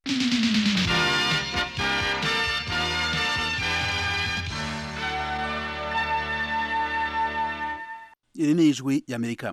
iri ni ijwi y'amerika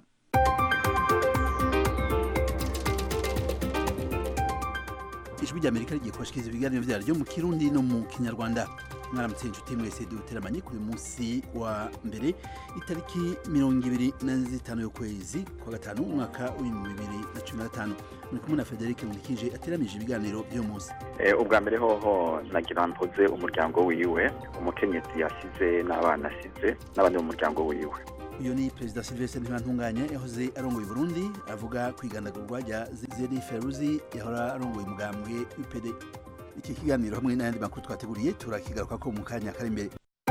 ijwi ry'amerika rigiye kubashikiriza ibiganiro vyaryo mu kirundi no mu kinyarwanda mwaramutse inshuti mwese duteramanye kuri munsi wa mbere itariki mirongo ibiri na zitanu y'ukwezi kwa gatanu umwaka w'ibihumbi bibiri na cumi na gatanu muri kumwe na federike nkurikije ateramije ibiganiro vy'uyu munsi ubwa mbere hoho nagira mpoze umuryango wiwe umukenyezi yasize n'abana asize n'abandi mu muryango wiwe uyu ni perezida silvestre ntibantunganya yahoze arongoye burundi avuga ku igandagurwa rya zeri feruzi yahora arongoye umugambwe upd iki kiganiro hamwe n'ayandi makuru twateguriye turakigaruka ko mu kanya kari imbere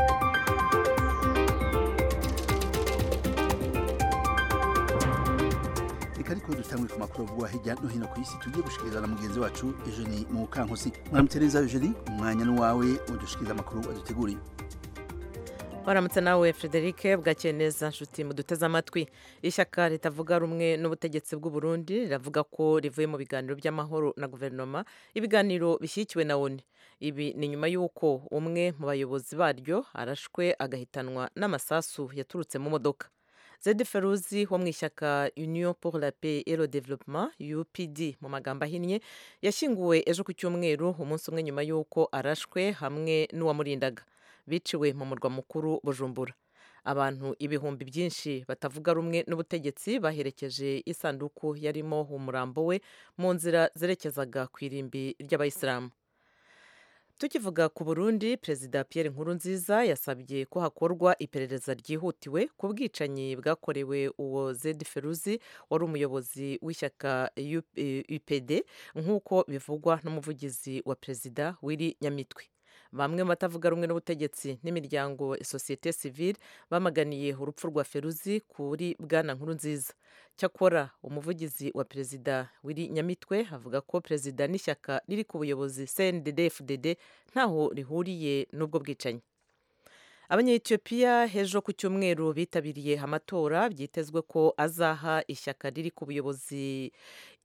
reka ariko dutangwe ku makuru avugwa hirya no hino ku isi tugiye gushikiriza na mugenzi wacu eugenie mukankusi mwaramutse neza eugenie umwanya n'uwawe udushikiriza amakuru aduteguriye waramutse nawe frederic bwakeye neza nshuti muduteze amatwi ishyaka ritavuga rumwe n'ubutegetsi bw'u Burundi riravuga ko rivuye mu biganiro by'amahoro na guverinoma ibiganiro bishyigikiwe na oni ibi ni nyuma y'uko umwe mu bayobozi baryo arashwe agahitanwa n'amasasu yaturutse mu modoka zedi feruzi wo mu ishyaka union pour la paix et le développement upd mu magambo ahinnye yashyinguwe ejo ku cyumweru umunsi umwe nyuma y'uko arashwe hamwe n'uwamurindaga biciwe mu murwa mukuru bujumbura abantu ibihumbi byinshi batavuga rumwe n'ubutegetsi baherekeje isanduku yarimo umurambo we mu nzira zerekezaga ku irimbi ry'abayisilamu tukivuga ku burundi perezida Pierre Nkurunziza yasabye ko hakorwa iperereza ryihutiwe ku bwicanyi bwakorewe uwo zedi feruzi wari umuyobozi w'ishyaka upd nk'uko bivugwa n'umuvugizi wa perezida w'iri nyamitwe bamwe mu batavuga rumwe n'ubutegetsi n'imiryango sosiyete sivile bamaganiye urupfu rwa feruzi kuri bwana nkuru nziza cyakora umuvugizi wa perezida w'iri nyamitwe avuga ko perezida n'ishyaka riri ku buyobozi cndd fdd ntaho rihuriye n'ubwo bwicanyi abanyetiyopiya hejo ku cyumweru bitabiriye amatora byitezwe ko azaha ishyaka riri ku buyobozi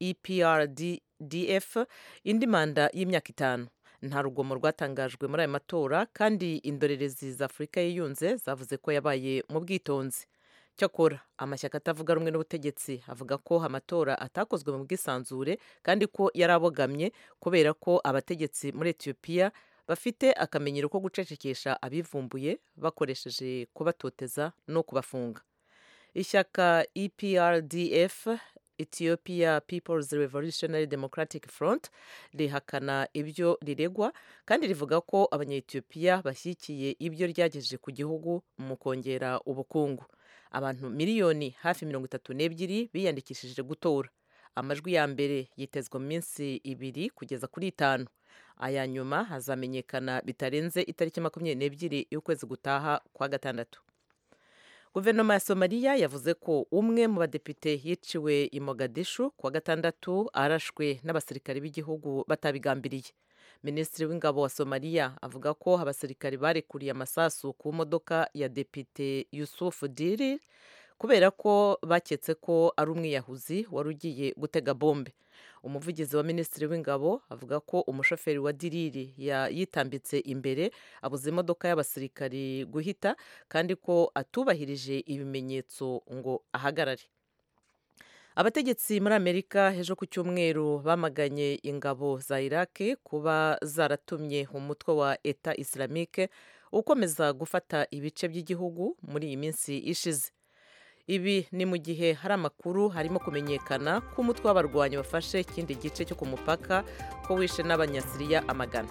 eprdf indi manda y'imyaka itanu nta rugomo rwatangajwe muri aya matora kandi indorerezi za afurika yiyunze zavuze ko yabaye mu bwitonzi cyakora amashyaka atavuga rumwe n'ubutegetsi avuga ko amatora atakozwe mu bwisanzure kandi ko yari abogamye kubera ko abategetsi muri etiyopiya bafite akamenyero ko gucecekesha abivumbuye bakoresheje kubatoteza no kubafunga ishyaka eprdf Ethiopia People's Revolutionary Democratic Front rihakana ibyo riregwa kandi rivuga ko abanyetiyopiya bashyigikiye ibyo ryagejeje ku gihugu mu kongera ubukungu abantu miliyoni hafi mirongo itatu n'ebyiri biyandikishije gutora amajwi ya mbere yitezwa mu minsi ibiri kugeza kuri itanu aya nyuma hazamenyekana bitarenze itariki makumyabiri n'ebyiri y'ukwezi gutaha kwa gatandatu guverinoma ya somaliya yavuze ko umwe mu badepite yiciwe i mogadishu kuwa gatandatu arashwe n'abasirikari b'igihugu batabigambiriye minisitiri w'ingabo wa somaliya avuga ko abasirikari barekuriye amasasu ku modoka ya depite yusufu diri kubera ko baketse ko ari umwiyahuzi wari ugiye gutega bombe umuvugizi wa minisitiri w'ingabo avuga ko umushoferi wa diriri yitambitse imbere abuze imodoka y'abasirikari guhita kandi ko atubahirije ibimenyetso ngo ahagarare abategetsi muri amerika ejo ku cyumweru bamaganye ingabo za iraki kuba zaratumye umutwe wa eta islamique ukomeza gufata ibice by'igihugu muri iyi minsi ishize ibi ni mu gihe hari amakuru harimo kumenyekana ko umutwe w'abarwanyi wafashe ikindi gice cyo ku mupaka ko wishe n'abanyasiriya amagana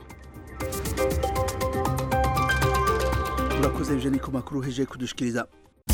urakoze eugenie ku makuru heje kudushikiriza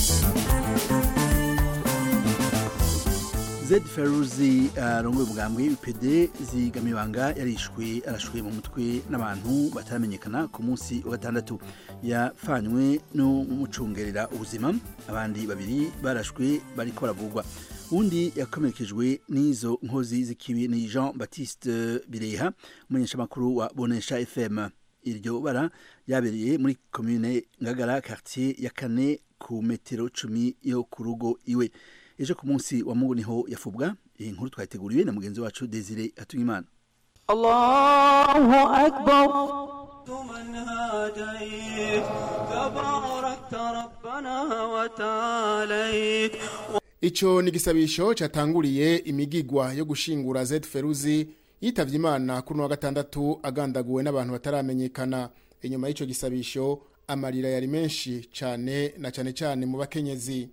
zed feruzi arongoye umugambwe upd zigamibanga yarishwe arashwe mu mutwe n'abantu bataramenyekana ku munsi wa gatandatu yafanywe n'umucungerera ubuzima abandi babiri barashwe bariko baravugwa undi yakomerekejwe n'izo nkozi z'ikibi ni jean baptiste bireha umumenyeshamakuru wa bonesha fm iryo bara ryabereye muri komine ngagara quartier ya kane ku metero cumi yo ku rugo iwe ejo ku munsi wa mungu niho yafubwa iyi nkuru twayiteguriwe na mugenzi wacu desire hatungimana الله أكبر من هاديت تباركت ربنا وتعاليت Ico ni igisabisho catanguriye imigigwa yo gushingura Z Feruzi yitavye Imana kuri wa gatandatu agandaguwe n'abantu bataramenyekana inyuma y'ico gisabisho amarira yari menshi cane na cane cane mu bakenyezi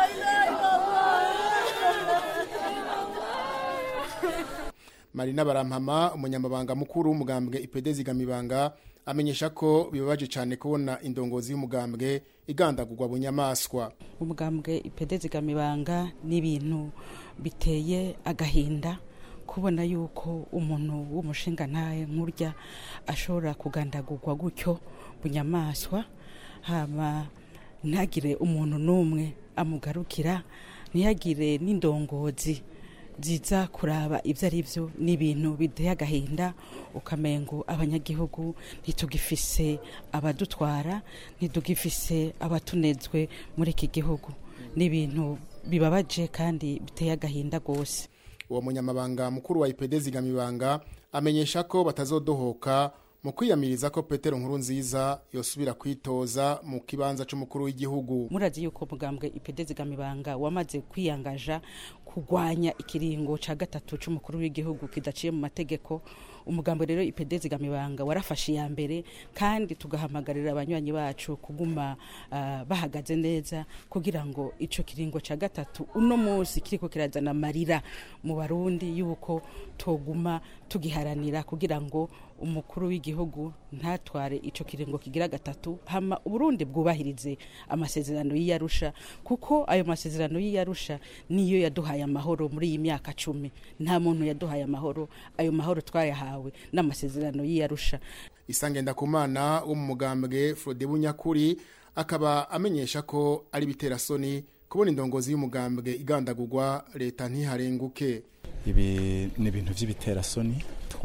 Marina Barampama umunyamabanga mukuru w'umugambwe IPD zigamibanga amenyesha ko bibabaje cyane kubona indongozi y'umugambwe igandagurwa bunyamaswa umugambwe ipede zigamibanga n'ibintu biteye agahinda kubona yuko umuntu w'umushinga ntaye nkurya ashobora kugandagurwa gutyo bunyamaswa hama ntagire umuntu n'umwe amugarukira ntihagire n'indongozi ziza kuraba ibyo ari byo ni ibintu biteye agahinda ukamengo abanyagihugu ntitugifise abadutwara ntitugifise abatunezwe muri iki gihugu ni ibintu bibabaje kandi biteye agahinda rwose uwo munyamabanga mukuru wa IPD zigamibanga amenyesha ko batazodohoka mu kwiyamiriza ko Petero nkuru nziza yosubira kwitoza mu kibanza c'umukuru w'igihugu murazi yuko umugambwe ipede zigamibanga wamaze kwiyangaja kurwanya ikiringo ca gatatu c'umukuru w'igihugu kidaciye mu mategeko umugambo rero ipede zigamibanga warafashe iya mbere kandi tugahamagarira abanywanyi bacu kuguma uh, bahagaze neza kugira ngo ico kiringo ca gatatu uno munsi kiriko kirazana amarira mu barundi yuko toguma tugiharanira kugira ngo umukuru w'igihugu ntatware ico kiringo kigira gatatu hama uburundi bwubahirize amasezerano y'iyarusha kuko ayo masezerano y'iyarusha niyo yaduhaye amahoro muri iyi myaka cumi nta muntu yaduhaye amahoro ayo mahoro twayahawe n'amasezerano y'iyarusha isangenda kumana wo mu mugambwe Frode Bunyakuri akaba amenyesha ko ari bitera soni kubona indongozi y'umugambwe igandagurwa leta ntiharenguke ibi ni ibintu by'ibiterasoni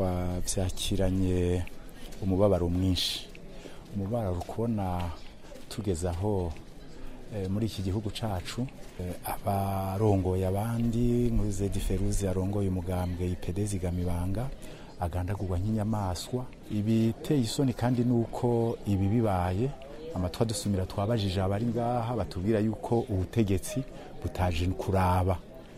twabyakiranye umubabaro mwinshi umubabaro kubona tugeze aho muri iki gihugu cyacu abarongoye abandi muri zedi feruzi arongoye umugambwe ipede zigamibanga agandagurwa nk'inyamaswa ibiteye isoni kandi ni uko ibi bibaye amatwa dusumira twabajije abari ngaha batubwira yuko ubutegetsi butaje kuraba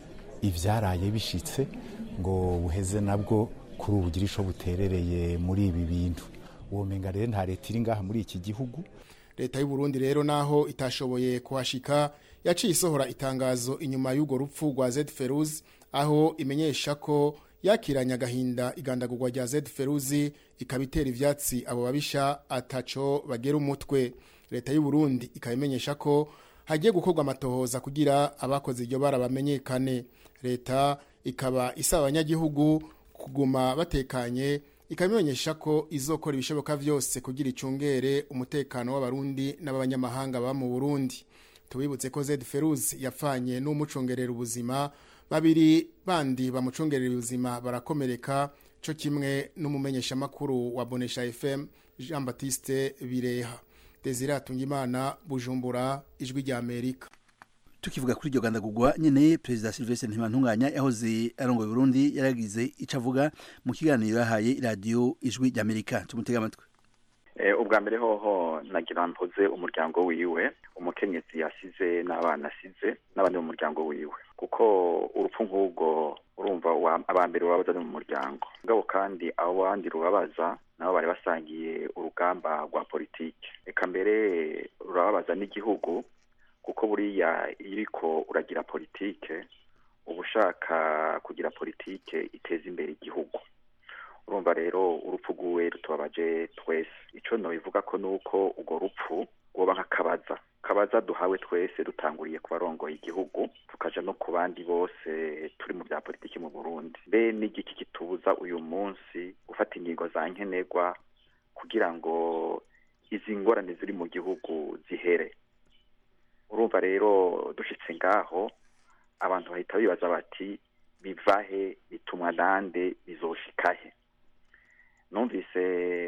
ibyaraye bishitse ngo buheze nabwo kuri ubu ugire icyo buterereye muri ibi bintu uwo menga rero nta leta iri ngaha muri iki gihugu leta y'u Burundi rero naho itashoboye kuhashika yaciye isohora itangazo inyuma y'urwo rupfu rwa Z Feruz aho imenyesha ko yakiranye agahinda igandagurwa rya Z Feruzi ikabitera ivyatsi abo babisha ataco bagera umutwe leta y'u Burundi ikabimenyesha ko hagiye gukorwa amatohoza kugira abakoze iryo bara bamenyekane leta ikaba isaba abanyagihugu kuguma batekanye ikabimenyesha ko izokora ibishoboka byose kugira icungere umutekano w'abarundi n'abanyamahanga baba mu Burundi tubibutse ko Z Feruz yapfanye n'umucungerera ubuzima babiri bandi bamucungerera ubuzima barakomereka cyo kimwe n'umumenyesha makuru wa Bonesha FM Jean Baptiste Bireha Desire Atungimana Bujumbura ijwi rya Amerika tukivuga kuri iryo gandagurwa nyene perezida Sylvestre Ntibantunganya yahoze arongoye Burundi yaragize ico avuga mu kiganiro yahaye radio ijwi rya Amerika tumutega amatwi ubwa mbere hoho nagira mpoze umuryango wiwe umukenyezi yasize n'abana asize n'abandi mu muryango wiwe kuko urupfu nk'ubwo urumva abambere urabaza ni mu muryango ngabo kandi abo bandi rubabaza nabo bari basangiye urugamba rwa politiki reka mbere rurababaza n'igihugu kuko buriya iyo uriko uragira politike uba ushaka kugira politike iteza imbere igihugu urumva rero urupfu rw'uwe rutubabaje twese icyo nabivuga ko ni uko urwo rupfu rwoba nk'akabaza kabaza duhawe twese dutanguriye ku barongoye igihugu tukaja no ku bandi bose turi mu bya politiki mu burundi mbe n'igiki kitubuza uyu munsi gufata ingingo za nkenerwa kugira ngo izi ngorane ziri mu gihugu zihere urumva rero dushitse ngaho abantu bahita bibaza bati bivahe bitumwa nande bizoshikahe numvise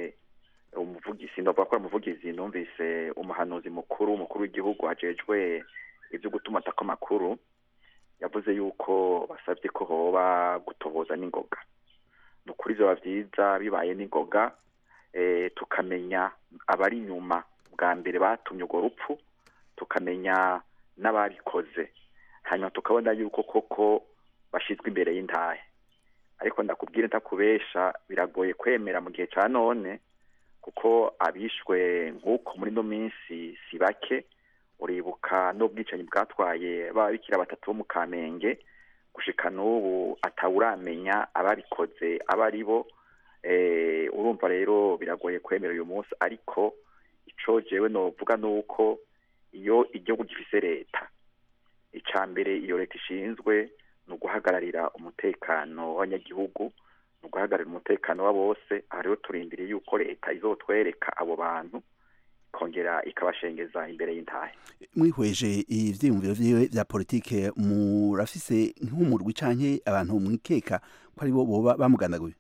umuvugizi ndavuga ko umuvugizi numvise umuhanuzi mukuru umukuru w'igihugu ajejwe ibyo gutuma atako amakuru yavuze yuko basabye ko hoba gutoboza n'ingoga ni ukuri vyoba vyiza bibaye n'ingoga eh, tukamenya abari inyuma bwa mbere batumye urwo rupfu tukamenya n'ababikoze hanyuma tukabona yuko koko bashizwe imbere y'intahe ariko ndakubwire ntakubesha biragoye kwemera mu gihe ca none kuko abishwe nk'uko muri no minsi si bake uribuka n'ubwicanyi bwatwaye babikira batatu bo mu kamenge gushika n'ubu atawuramenya ababikoze aba ari bo eh, urumva rero biragoye kwemera uyu munsi ariko ico jewe novuga nuko iyo igihugu gifise leta ica mbere iyo leta ishinzwe ni uguhagararira umutekano w'abanyagihugu ni uguhagararira umutekano wa bose aha rero turindiriye yuko leta izotwereka abo bantu ikongera ikabashengeza imbere y'intahe mwihweje ivyiyumviro vyiwe vya politike murafise nk'umurwi canke abantu mwikeka ko ari bo boba bamugandaguye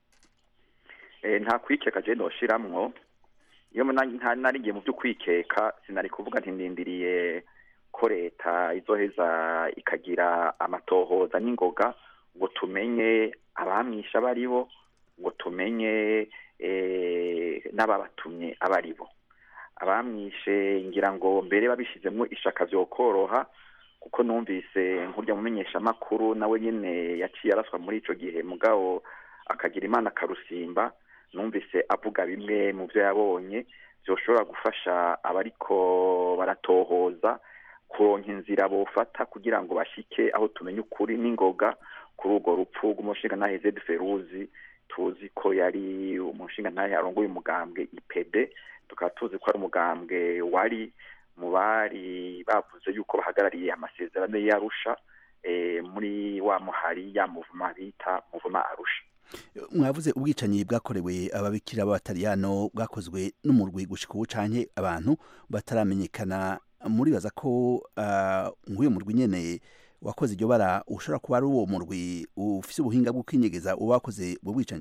Eh, nta kwikeka je noshiramwo iyo muna- nta- narigiye mu vy'ukwikeka sinari kuvuga nti ndindiriye ko leta izoheza ikagira amatohoza n'ingoga ngo tumenye abamwisha abo ari bo ngo tumenye eh, n'ababatumye abo ari bo abamwishe ngira ngo mbere babishizemwo ishaka vyokoroha kuko numvise nkurya mumenyeshamakuru nawe nyene yaciye araswa muri ico gihe mugabo akagira imana akarusimba numvise avuga bimwe mu byo yabonye byoshobora gufasha abariko baratohoza kuronka inzira bofata kugira ngo bashike aho tumenye ukuri n'ingoga kuri urwo rupfu rw'umushingantahe zedi feruzi tuzi ko yari umushingantahe arongoye umugambwe ipd tukaba tuzi ko ari umugambwe wari mu bari bavuze yuko bahagarariye amasezerano y'arusha eh, muri wa muhari ya muvuma bita muvuma arusha mwavuze ubwicanyi bwakorewe ababikira b'abataliyano bwakozwe n'umurwi gushika ubu canke abantu bataramenyekana muribaza ko ah, nk'uyo murwi nyene wakoze iryo bara ushobora kuba ari uwo murwi ufise ubuhinga bwo kwinyegeza uba wakoze ubwo bwicanyi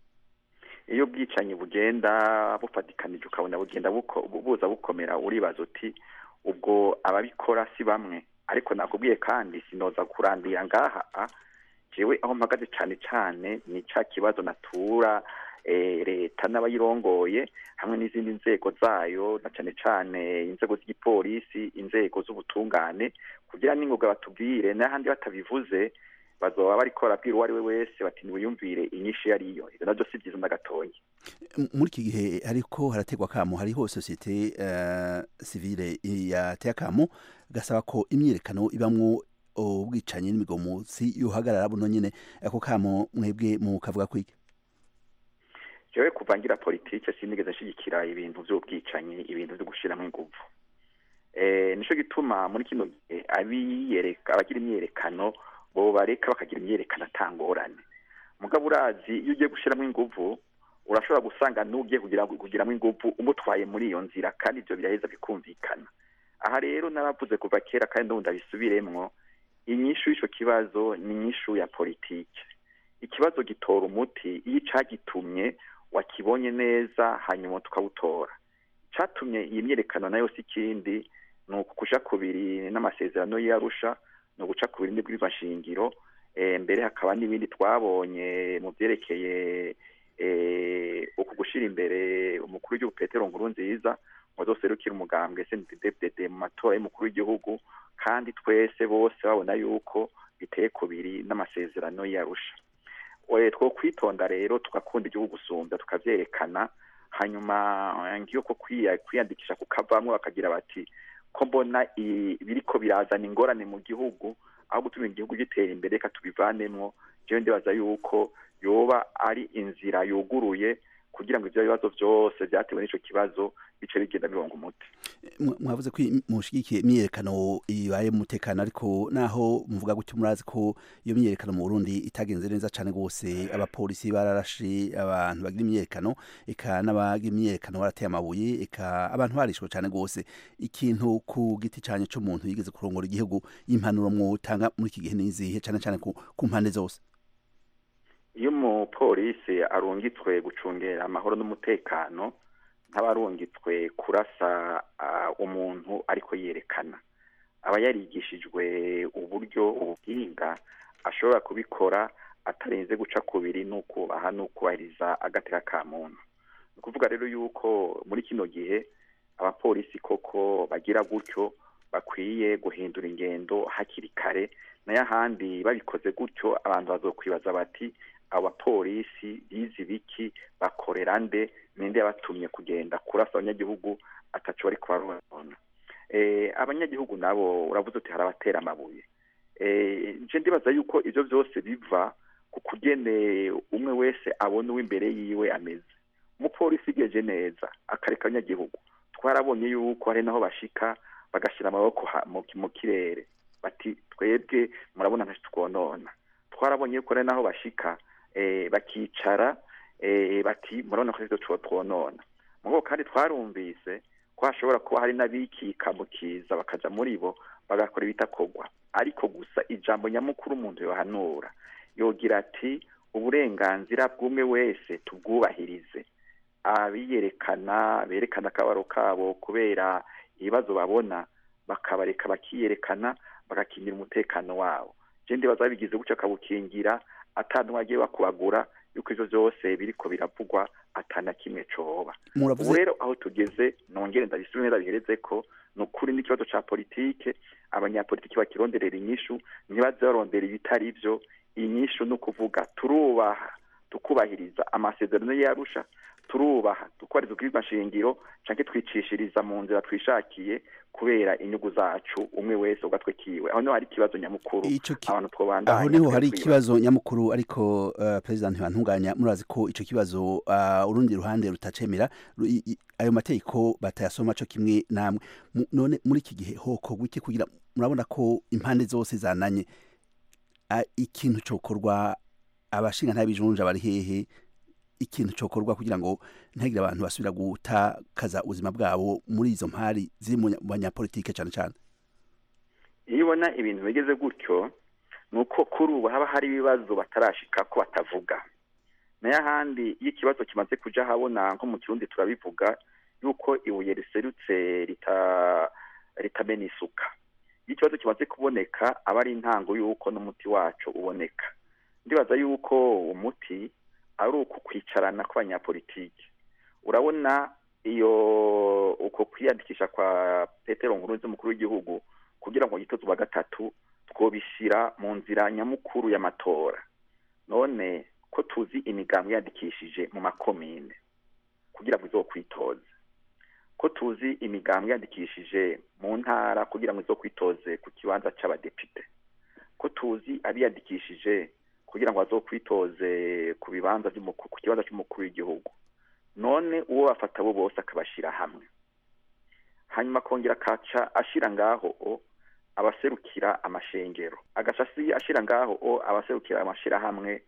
iyo ubwicanyi bugenda bufatikanije ukabona bugenda buko- buza bukomera uribaza uti ubwo ababikora si bamwe ariko nakubwiye kandi sinoza kurandira ngaha a, jewe aho mpagaze cane cane ni ca kibazo natura eh, leta n'abayirongoye hamwe n'izindi nzego zayo na cane cane inzego z'igipolisi inzego z'ubutungane kugira n'ingoga batubwire n'ahandi batabivuze bazoba bariko barabwira uwo ari we wese bati niwiyumvire inyinshi iyo ariyo ivyo navyo si vyiza na gatoya M- muri iki gihe hariko harategwa kamo hariho sosiyete uh, civile yateye akamo gasaba ko imyiyerekano ibamwo ubwicanyi n'imigomotsi yohagarara buno nyene ako kamo mwebwe mukavuga kwiki jewe kuva ngira politike sinigeze nshigikira ibintu vy'ubwicanyi ibintu vyo gushiramwo inguvu eh nico gituma muri kino gihe abiyereka abagira imyerekano bo bareka bakagira imyerekano atangorane mugabo urazi iyo ugiye gushiramwo inguvu urashobora gusanga n'ugiye kugira kugiramwo inguvu umutwaye muri iyo nzira kandi ivyo biraheza bikumvikana aha rero naravuze kuva kera kandi ndumva ndabisubiremwo inyishu y'ico kibazo ni inyishu ya politike ikibazo gitora umuti iyo icagitumye wakibonye neza hanyuma tukawutora icatumye iyi myerekano nayo si ikindi ni ukuja kubiri n'amasezerano y'arusha ni uguca kubiri n'ibwirizwa nshingiro eh, mbere hakaba n'ibindi twabonye mu vyerekeye eh, uku gushira imbere umukuru w'igihugu petero nkuru nziza ngo azoserukire umugambwe sndddd mu matora y'umukuru w'igihugu kandi twese bose babona yuko biteye kubiri n'amasezerano y'arusha we two kwitonda rero tugakunda igihugu gusumba tukavyerekana hanyuma eh, ngiyo ko kwiya- kwiyandikisha kukavamwo bakagira bati ko mbona i- biriko birazana ingorane mu gihugu aho gutuma igihugu gitera imbere reka tubivanemwo jewe ndibaza yuko yoba ari inzira yuguruye kugira ngo ivyo bibazo vyose vyatewe n'ico kibazo bice bigenda bironga umuti Mwa- mwavuze ko im- mushigikiye imyiyerekano ibaye mu mutekano ariko naho muvuga gutyo murazi ko iyo myiyerekano mu Burundi itagenze neza cane gose abapolisi bararashe abantu bagira imyiyerekano eka n'abagira imyiyerekano barateye amabuye eka abantu barishwe cane gose ikintu ku giti canye c'umuntu yigeze kurongora igihugu y'impanuro mwotanga muri iki gihe nizihe cane cane ku, ku mpande zose iyo umupolisi arungitswe gucungera amahoro n'umutekano nk'abarungitswe kurasa ah, umuntu ariko yerekana aba yarigishijwe uburyo ubuhinga ashobora kubikora atarenze guca kubiri n'ukubaha n'ukubahiriza agateka ka muntu ni ukuvuga rero yuko muri kino gihe abapolisi koko bagira gutyo bakwiye guhindura ingendo hakiri kare nayo ahandi babikoze gutyo abantu bazokwibaza bati abo bapolisi bizi biki bakorera nde ninde yabatumye kugenda kurasa abanyagihugu ataco bari kubarona eh, abanyagihugu nabo uravuze uti hari abatera amabuye eh, nje ndibaza yuko ivyo vyose biva ku kugene umwe wese abona uw'imbere yiwe ameze umupolisi igeje neza akareka abanyagihugu twarabonye yuko hari naho bashika bagashira amaboko ha- mu mu kirere bati twebwe murabona ntacyo twonona twarabonye yuko hari naho bashika eh, bakicara eh, bati murabona ko ivyo twonona mugo kandi twarumvise ko hashobora kuba hari n'abikika mu kiza bakaja muri bo bagakora ibitakorwa ariko gusa ijambo nyamukuru umuntu yohanura yogira ati uburenganzira bw'umwe wese tubwubahirize abiyerekana berekana akabaro kabo kubera ibibazo babona bakabareka bakiyerekana bagakingira umutekano wabo je ndibaza babigize gutyo akabukingira atantumwe agiye bakubagura yuko ivyo vyose biriko biravugwa atana kimwe coba ubu muravuze rero aho tugeze nongere ndabisubize ndabihereze ko ni ukuri n'ikibazo ca politike abanyapolitiki bakironderera inyishu ntibaze barondera ibitari vyo inyishu ni ukuvuga turubaha tukubahiriza amasezerano yarusha turubaha tukubahiriza ubwirizwa nshingiro canke twicishiriza mu nzira twishakiye kubera inyungu zacu umwe wese ugatwe kiwe aho niho hari ikibazo nyamukuru Ico ki- abantu twobandanya aho niho hari twebwibaza. ikibazo nyamukuru ariko uh, president ntibantunganya murazi ko ico kibazo uh, urundi ruhande rutacemera ru- i- i- ayo mategeko batayasoma co kimwe namwe Mu- none muri iki gihe hokorwa iki kugira murabona ko impande zose zananye uh, ikintu cokorwa abashinga ntabijunja bari hehe ikintu cokorwa kugira ngo ntihagire abantu basubira gutakaza ubuzima bwabo muri izo mpari ziri mu nya- mu banyapolitike cane cane iyo ubona ibintu bigeze gutyo ni uko kuri ubu haba hari ibibazo batarashika ko batavuga nayo ahandi iyo ikibazo kimaze kuja ahabona nko mu kirundi turabivuga yuko ibuye riserutse rita ritamena isuka iyo ikibazo kimaze kuboneka aba ari intango y'uko n'umuti wacu uboneka ndibaza yuko umuti ari uku kwicarana kw'abanyapolitiki urabona iyo uko kwiyandikisha kwa petero nkurunzi umukuru w'igihugu kugira ngo yitoze uwa gatatu twobishyira mu nzira nyamukuru y'amatora none ko tuzi imigambi yandikishije mu makomine kugira ngo izokwitoze ko tuzi imigambi yandikishije mu ntara kugira ngo izokwitoze ku kibanza c'abadepite ko tuzi abiyandikishije kugira ngo bazokwitoze ku bibanza vy'umuku- ku kibanza c'umukuru w'igihugu none uwo bafata bo bose akabashira hamwe hanyuma akongera akaca ashira ngaho o abaserukira amashengero agaca asi- ashira ngaho o abaserukira amashirahamwe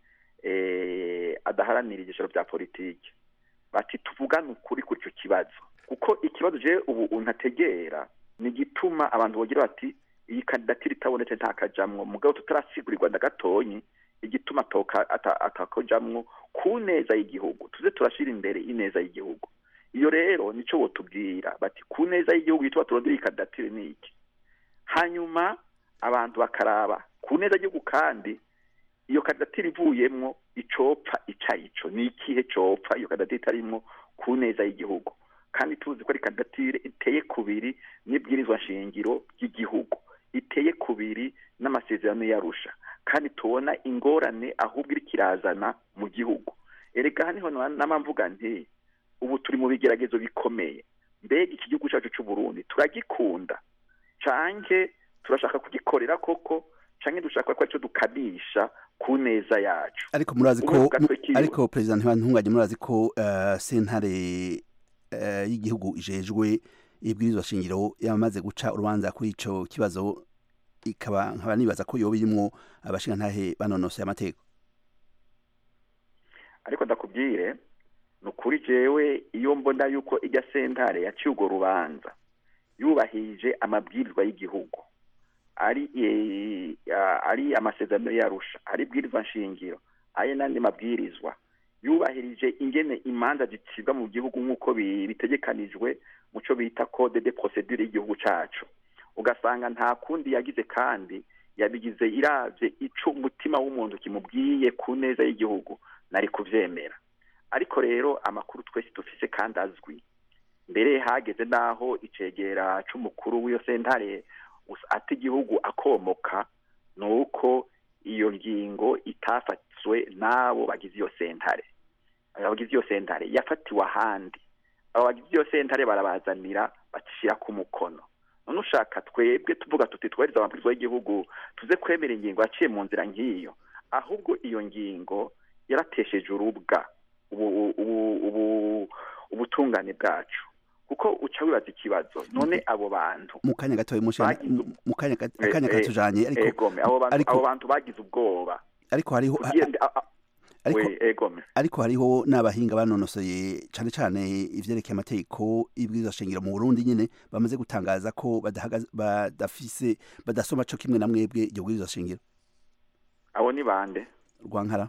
eh, adaharanira igishoro vya politiki bati tuvugane ukuri kuri ico kibazo kuko ikibazo je ubu untategera ni igituma abantu bogira bati iyi kandidatire itabonetse ntakajamwo mugabo tutarasigurirwa na gatonyi igituma atoka ata- atakojamwo ku neza y'igihugu tuze turashira imbere ineza y'igihugu iyo rero nico botubwira bati ku neza y'igihugu yitwa turondera iyi kandidatire ni iki hanyuma abantu bakaraba ku neza y'igihugu kandi iyo kandidatire ivuyemwo icopfa ica ico ni ikihe copfa iyo kandidatire itarimwo ku neza y'igihugu kandi tuzi ko ari kandidatire iteye kubiri n'ibwirizwa nshingiro ry'igihugu iteye kubiri n'amasezerano yarusha kandi tubona ingorane ahubwo iriko irazana mu gihugu erega haniho n'amamvuga nti ubu turi mu bigeragezo bikomeye mbega iki gihugu cyacu cy'u Burundi turagikunda canke turashaka kugikorera koko canke dushaka ko aricyo dukamisha ku neza yacu ariko murazi ko Umwe ku gatwe kiwe. ariko president ntibantunganye murazi ko uh, sentare uh, y'igihugu ijejwe ibwirizwa shingiro yamaze guca urubanza kuri ico kibazo ikaba nkaba nibaza ko yoba irimwo abashinga ntahe banonosoye amategeko ariko ndakubwire ni ukuri jewe iyo mbona yuko ijya sentare yaciye urwo rubanza yubahirije amabwirizwa y'igihugu ari eh, ah, ari amasezerano yarusha ari ibwirizwa nshingiro ari n'andi mabwirizwa yubahirije ingene imanza zicibwa mu gihugu nk'uko bi- bitegekanijwe mu cyo bita code de procedure y'igihugu cacu ugasanga nta kundi yagize kandi yabigize iravye ico umutima w'umuntu kimubwiye ku neza y'igihugu nari kuvyemera ariko rero amakuru twese dufise kandi azwi mbere hageze n'aho icegera c'umukuru w'iyo sentare us- ata igihugu akomoka ni uko iyo ngingo itafatswe n'abo bagize iyo sentare abagize iyo sentare yafatiwe ahandi abo bagize iyo sentare barabazanira bacishira ku mukono none ushaka twebwe tuvuga tuti twariza amabwiriza y'igihugu tuze kwemera ingingo yaciye mu nzira nk'iyo ahubwo iyo ngingo yaratesheje urubwa ubu ubu ubu ubutungane bwacu kuko uca wibaza ikibazo none abo bantu mu kanya gatoya mushe Bagize- mu kanya gat- Eh, akanya eh, katujanye ariko egome abo bantu ariko- abo bantu bagize ubwoba ariko hariho Kugira- a- a- ariko we egome ariko hariho n'abahinga banonosoye cane cane ivyerekeye amategeko y'ibwirizwa shingiro mu Burundi nyene bamaze gutangaza ko badahagaze badafise badasoma co kimwe na mwebwe iryo bwirizwa shingiro abo ni bande rwankara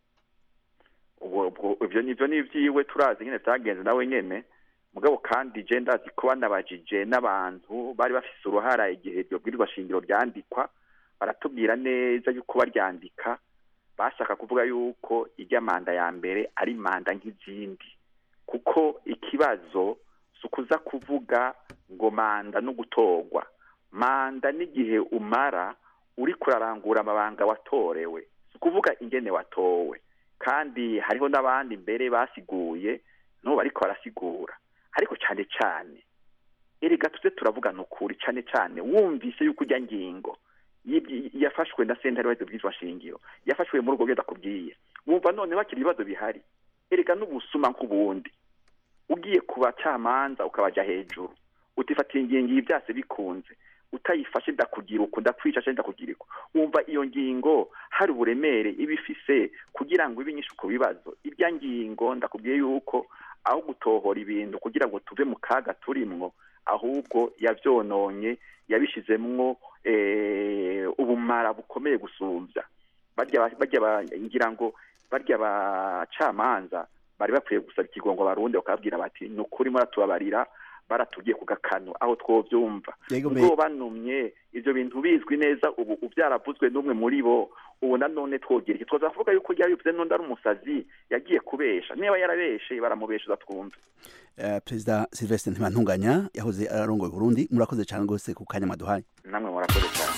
ubwo ubwo ivyo nivyo ni ivyiwe turazi nyene vyagenze nawe nyene mugabo kandi je ndazi ko banabajije n'abantu bari bafise uruhara igihe iryo bwirizwa shingiro ryandikwa baratubwira neza yuko baryandika bashaka kuvuga yuko irya manda ya mbere ari manda nk'izindi kuko ikibazo si ukuza kuvuga ngo manda no gutorwa manda n'igihe umara uri kurarangura amabanga watorewe si ukuvuga ingene watowe kandi hariho n'abandi mbere basiguye n'ubu bariko barasigura ariko cyane cyane erega tuze turavugana ukuri cyane cyane wumvise yuko ujya ngingo yibyi- yafashwe na sentare waheze bwizwa shingiro yafashwe muri ubwo bwenda kubwiye wumva none bakiri ibibazo bihari erega n'ubusuma nk'ubundi ugiye ku bacamanza ukabaja hejuru utifatiye ingingo iyi byase bikunze utayifashe ndakugira uku ndakwica cyangwa ndakugira uku wumva iyo ngingo hari uburemere iba ifise kugira ngo ibe inyinshi ku bibazo irya ngingo ndakubwiye yuko aho gutohora ibintu kugira ngo tuve mu kaga turimwo ahubwo yavyononye yabishizemwo eh, ubumara bukomeye gusumbya barya ba- barya ba- ngira ngo barya bacamanza bari bakwiye gusaba ikigongo barundi bakababwira bati ni ukuri muratubabarira baratubwiye ku gakano aho twovyumva Yego me- ubwo banumye ivyo bintu bizwi neza ubu ubyaravuzwe n'umwe muri bo ubu nanone twogira iki twoza kuvuga yuko yabivuze n'undi ari umusazi yagiye kubesha niba yarabeshe baramubeshuza twumve eh, perezida Sylvestre Ntibantunganya yahoze ararongoye Burundi murakoze cyane gose ku kanya maduhaye namwe murakoze cyane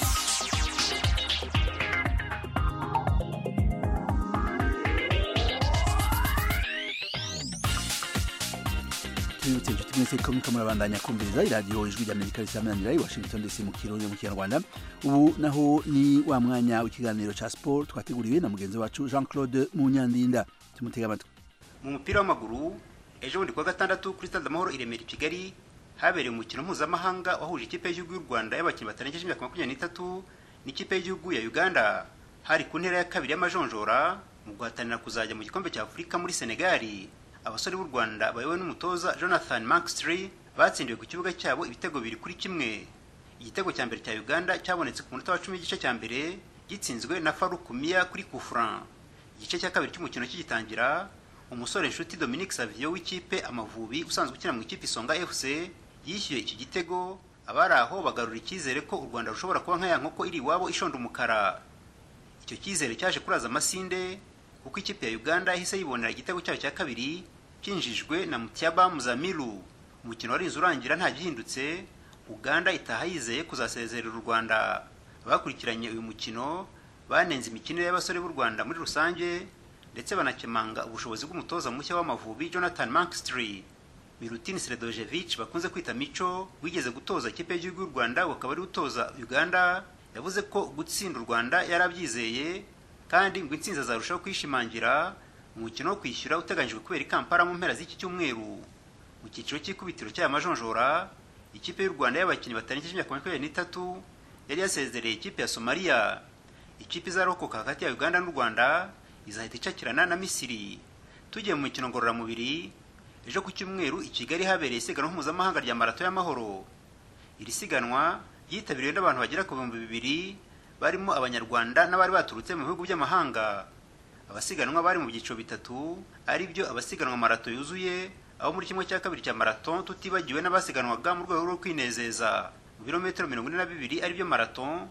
tubibutse inshuti mwese ko muriko murabandanya kumviriza iradiyo ijwi ry'amerika risamanira i washington dc mu kirundi mu kinyarwanda ubu naho ni wa mwanya w'ikiganiro ca sport twateguriwe na mugenzi wacu jean claude munyandinda tumutega amatwi mu mupira w'amaguru ejo bundi kuwa gatandatu kuri stade amahoro i remera i kigali habereye umukino mpuzamahanga wahuje ikipe y'igihugu y'u rwanda y'abakinnyi batarengeje imyaka makumyabiri n'itatu n'ikipe y'igihugu ya uganda hari ku ntera ya kabiri y'amajonjora mu guhatanira kuzajya mu gikombe cya afurika muri senegali abasore b'u rwanda bayobowe n'umutoza jonathan mankstry batsindiwe ku kibuga cyabo ibitego biri kuri kimwe igitego cya mbere cya uganda cyabonetse ku munota wa cumi w'igice cya mbere gitsinzwe na faruku miya kuri kufran igice cya kabiri cy'umukino kigitangira umusore nshuti dominique savio w'ikipe amavubi usanzwe ukina mu ikipe isonga fc yishyuye iki gitego abari aho bagarura icyizere ko u rwanda rushobora kuba nka ya nkoko iri iwabo ishonda umukara icyo cyizere cyaje kuraza amasinde kuko ikipe ya uganda yahise yibonera igitego cyayo cya kabiri cyinjijwe na mutiaba muzamiru umukino warinze urangira nta gihindutse uganda itaha yizeye kuzasezerera u rwanda abakurikiranye uyu mukino banenze imikinire y'abasore b'u rwanda muri rusange ndetse banakemanga ubushobozi bw'umutoza mushya w'amavubi jonathan mankstry milutin sredojevic bakunze kwita mico wigeze gutoza ikipe y'igihugu y'u rwanda ukaba ari utoza uganda yavuze ko gutsinda u rwanda yarabyizeye kandi ngo intsinzi azarushaho kwishimangira umukino wo kwishyura uteganyijwe kubera i kampala mu mpera z'iki cyumweru mu cyiciro cy'ikubitiro cy'aya majonjora ikipe y'u rwanda y'abakinnyi batarengeje imyaka makumyabiri n'itatu yari yasezereye ikipe ya somaliya ikipe izarokoka hagati ya uganda n'u rwanda izahita icakirana na misiri tugiye mu mikino ngororamubiri ejo ku cyumweru i kigali habereye isiganwa mpuzamahanga rya marato y'amahoro iri siganwa ryitabiriwe n'abantu bagera ku bihumbi bibiri barimo abanyarwanda n'abari baturutse mu bihugu by'amahanga abasiganwa bari mu byiciro bitatu ari byo abasiganwa marato yuzuye aho muri kimwe cya kabiri cya marato tutibagiwe n'abasiganwaga mu rwego rwo kwinezeza mu birometero mirongo ine na bibiri ari byo marato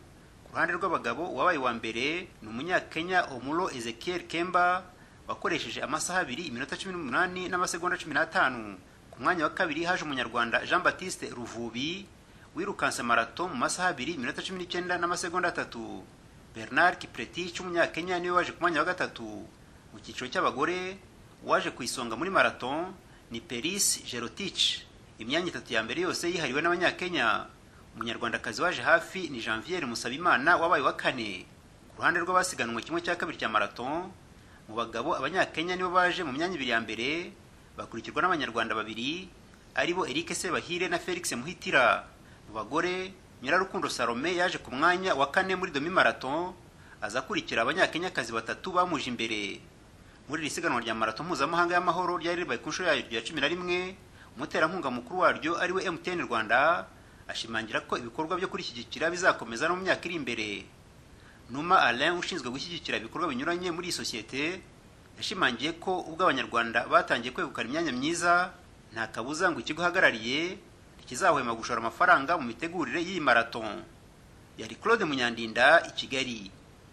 ku ruhande rw'abagabo uwabaye wa mbere ni umunyakenya omuro ezekiel kemba wakoresheje amasaha abiri iminota cumi n'umunani n'amasegonda cumi n'atanu ku mwanya wa kabiri haje umunyarwanda jean baptiste ruvubi wirukanse marato mu masaha abiri iminota cumi n'icyenda n'amasegonda atatu bernard kipretich umunyakenya niwe waje ku mwanya wa gatatu mu cyiciro cy'abagore uwaje ku isonga muri marato ni peris gerotich imyanya itatu ya mbere yose yihariwe n'abanyakenya umunyarwandakazi waje hafi ni janviere musabimana wabaye wa kane ku ruhande rw'abasiganwe kimwe cya kabiri cya marato mu bagabo abanyakenya nibo baje mu myanya ibiri ya mbere bakurikirwa n'abanyarwanda babiri aribo eric sebahire na felix muhitira mu bagore nyirarukundo salome yaje ku mwanya wa kane muri domi marato aza akurikira abanyakenyakazi batatu bamuje imbere muri iri siganwa rya marato mpuzamahanga y'amahoro ryari ribaye ku nshuro yaryo ya cumi na rimwe umuterankunga mukuru waryo ariwe mtn rwanda ashimangira ko ibikorwa byo kurishyigikira bizakomeza no mu myaka iri imbere numa alain ushinzwe gushyigikira ibikorwa binyuranye muri iyi sosiyete yashimangiye ko ubwo abanyarwanda batangiye kwegukana imyanya myiza nta kabuza ngo ikigo uhagarariye ntikizahwema gushora amafaranga mu mitegurire y'iyi marato yari claude munyandinda i kigali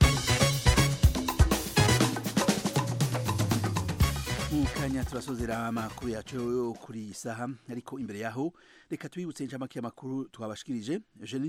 mu kanya turasozera amakuru yacu yo kuri iyi saha ariko imbere yaho reka twibutse inshamake y'amakuru twabashikirije eugenie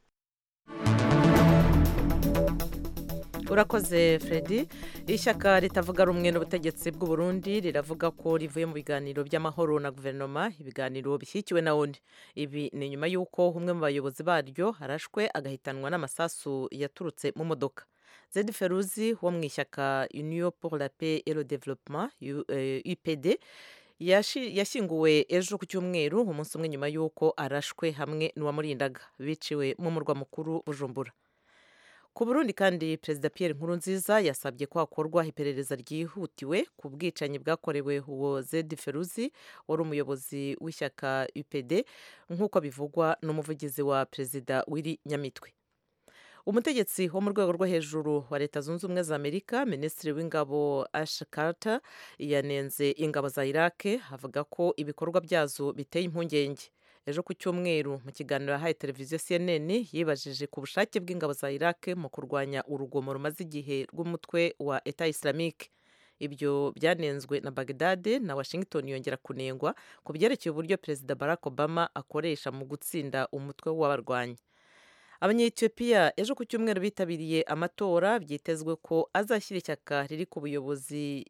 urakoze Freddy ishyaka ritavuga rumwe n'ubutegetsi bw'u Burundi riravuga ko rivuye mu biganiro by'amahoro na guverinoma ibiganiro bishyigikiwe na ONU ibi ni nyuma y'uko umwe mu bayobozi baryo harashwe agahitanwa n'amasasu yaturutse mu modoka Zed Feruzi wo mu ishyaka Union pour la paix et le développement UPD yashyinguwe ejo ku cyumweru umunsi umwe nyuma y'uko arashwe hamwe n'uwamurindaga biciwe mu murwa mukuru Bujumbura ku burundi kandi perezida Pierre Nkurunziza yasabye ko hakorwa iperereza ryihutiwe ku bwicanyi bwakorewe uwo Zed Feruzi wari umuyobozi w'ishyaka UPD nk'uko bivugwa n'umuvugizi wa perezida w'iri nyamitwe umutegetsi wo mu rwego rwo hejuru wa leta zunze ubumwe za amerika minisitiri w'ingabo ash carter yanenze ingabo za iraq avuga ko ibikorwa byazo biteye impungenge ejo ku cyumweru mu kiganiro yahaye televiziyo cnn yibajije ku bushake bw'ingabo za iraq mu kurwanya urugomo rumaze igihe rw'umutwe wa eta islamique ibyo byanenzwe na bagdade na washington yongera kunengwa ku byerekeye uburyo perezida barack obama akoresha mu gutsinda umutwe w'abarwanyi abanyetiyopiya ejo ku cyumweru bitabiriye amatora byitezwe ko azashyira ishyaka riri ku buyobozi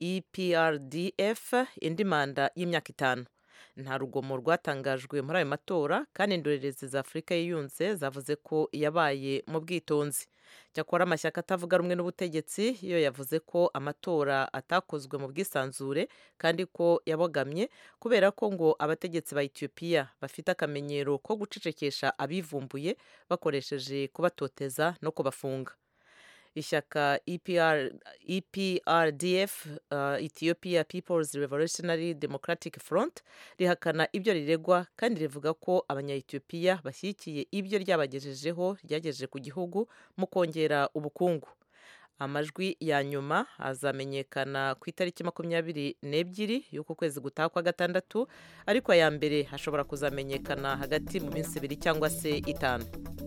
eprdf indi manda y'imyaka itanu nta rugomo rwatangajwe muri ayo matora kandi indorerezi za afurika yiyunze zavuze ko yabaye mu bwitonzi cyakora amashyaka atavuga rumwe n'ubutegetsi yo yavuze ko amatora atakozwe mu bwisanzure kandi ko yabogamye kubera ko ngo abategetsi ba etiyopiya bafite akamenyero ko gucecekesha abivumbuye bakoresheje kubatoteza no kubafunga ishyaka EPR, eprdf uh, ethiopia peoples revolutionary democratic front rihakana ibyo riregwa kandi rivuga ko abanyayetiyopiya bashyigikiye ibyo ryabagejejeho ryagejeje ku gihugu mu kongera ubukungu amajwi ya nyuma azamenyekana ku itariki makumyabiri n'ebyiri y'uku kwezi gutaha kwa gatandatu ariko aya mbere hashobora kuzamenyekana hagati mu minsi ibiri cyangwa se itanu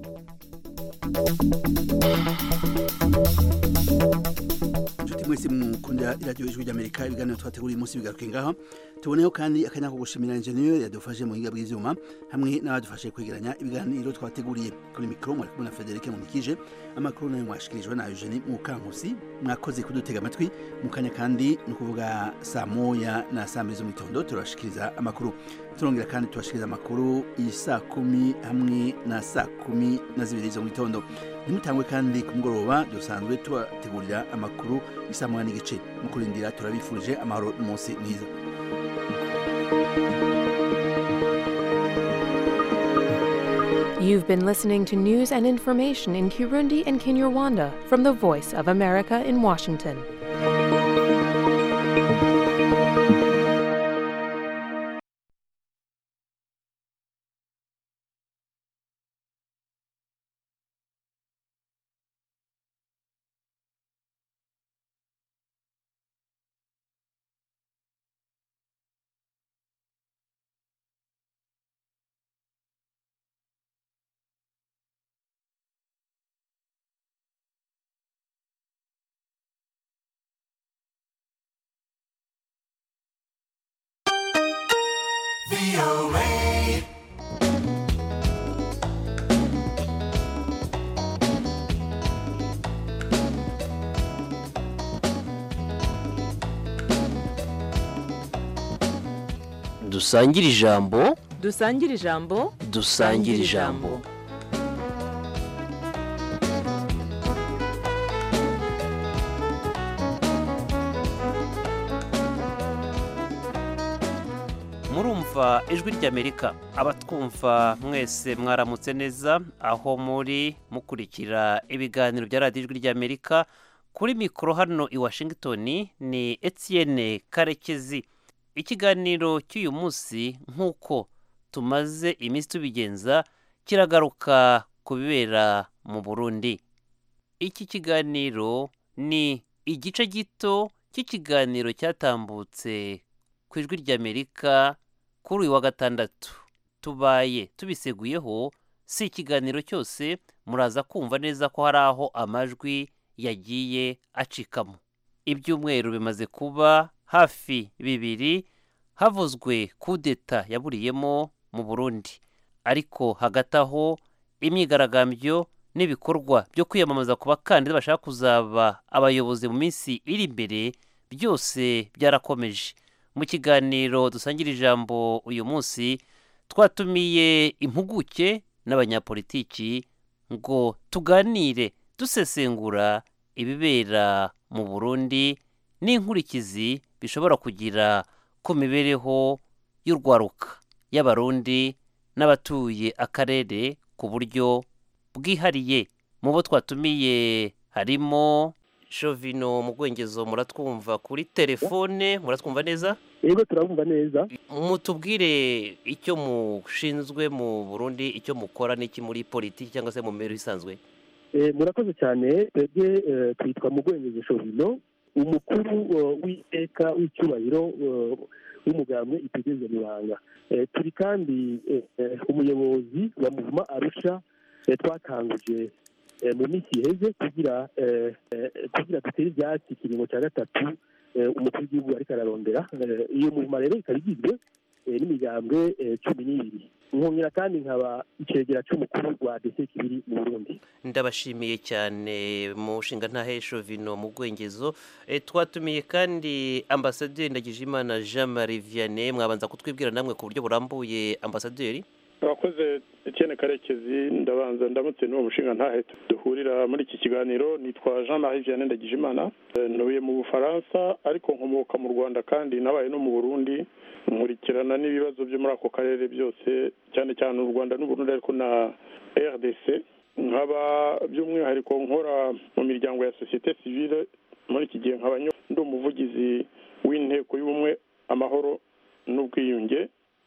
inshuti mwese mukunda iradiyo ijwi ry'amerika ibiganiro twateguriye umunsi bigaruke ngaha tuboneho kandi akanya ko gushimira injeniyeri yadufashe mu buhinga bw'ibyuma hamwe n'abadufashe kwegeranya ibiganiro twateguriye kuri mikoro mwari kumwe na federike munikije amakuru nayo mwashikirijwe na eugenie mukankusi mwakoze kudutega amatwi mu kanya kandi ni ukuvuga saa moya na saa mbiri zo mu gitondo turabashikiriza amakuru turongera kandi tubashikiriza amakuru saa kumi hamwe na saa kumi na zibiri zo mu gitondo ntimutangwe kandi ku mugoroba dusanzwe tubategurira amakuru isa moya n'igice mu kurindira turabifurije amahoro n'umunsi mwiza You've been listening to news and information in Kirundi and Kinyarwanda from the Voice of America in Washington. dusangire ijambo dusangire ijambo dusangire ijambo murumva ijwi ry'amerika abatwumva mwese mwaramutse neza aho muri mukurikira ibiganiro bya radiyo ijwi ry'amerika kuri mikoro hano i washington ni etienne karekezi ikiganiro cy'uyu munsi nk'uko tumaze iminsi tubigenza kiragaruka ku bibera mu burundi iki kiganiro ni igice gito cy'ikiganiro cyatambutse ku ijwi ry'amerika kuri uyu wa gatandatu tubaye tubiseguyeho si ikiganiro cyose muraza kumva neza ko hari aho amajwi yagiye acikamo ibyumweru bimaze kuba hafi bibiri havuzwe kudeta yaburiyemo mu burundi ariko hagati aho imyigaragambyo n'ibikorwa byo kwiyamamaza ku bakandida bashaka kuzaba abayobozi mu minsi iri imbere byose byarakomeje mu kiganiro dusangira ijambo uyu munsi twatumiye impuguke n'abanyapolitiki ngo tuganire dusesengura ibibera mu burundi n'inkurikizi bishobora kugira ku mibereho y'urwaruka y'abarundi n'abatuye akarere ku buryo bwihariye mu bo twatumiye harimo shovino mu bwengezo muratwumva kuri telefone muratwumva neza yego turabumva neza mutubwire icyo mushinzwe mu burundi icyo mukora n'iki muri politiki cyangwa se mu mibereho isanzwe murakoze cyane twebwe twitwa mu bwengezo shovino umukuru w'iteka w'icyubahiro w'umugambwe itegereza mibanga turi kandi umuyobozi wa muvuma arusha twatanguje mu minsi iheze kugira kugira dutere ibyatsi ikiringo cya gatatu umukuru w'igihugu ariko ararondera iyo muvuma rero ikaba igizwe n'imigambwe cumi n'ibiri nkongera kandi nkaba icegera cy'umukuru wa dese kibiri mu burundi ndabashimiye cyane mu nshinga ntahesho vino mu bwengezo twatumiye kandi ambasaderi ndagijimana jean marie vianney mwabanza kutwibwira namwe ku buryo burambuye ambasaderi abakoze Etienne karekezi ndabanza ndamutse n'uwo mushinga ntahe duhurira muri iki kiganiro nitwa jean marie vianney ndagijimana ntuye mu bufaransa ariko nkomoka mu rwanda kandi nabaye no mu burundi nkurikirana n'ibibazo byo muri ako karere byose cyane cyane u rwanda n'uburundi ariko na rdc nkaba by'umwihariko nkora mu miryango ya sosiyete sivile muri iki gihe nkaba ndi umuvugizi w'inteko y'ubumwe amahoro n'ubwiyunge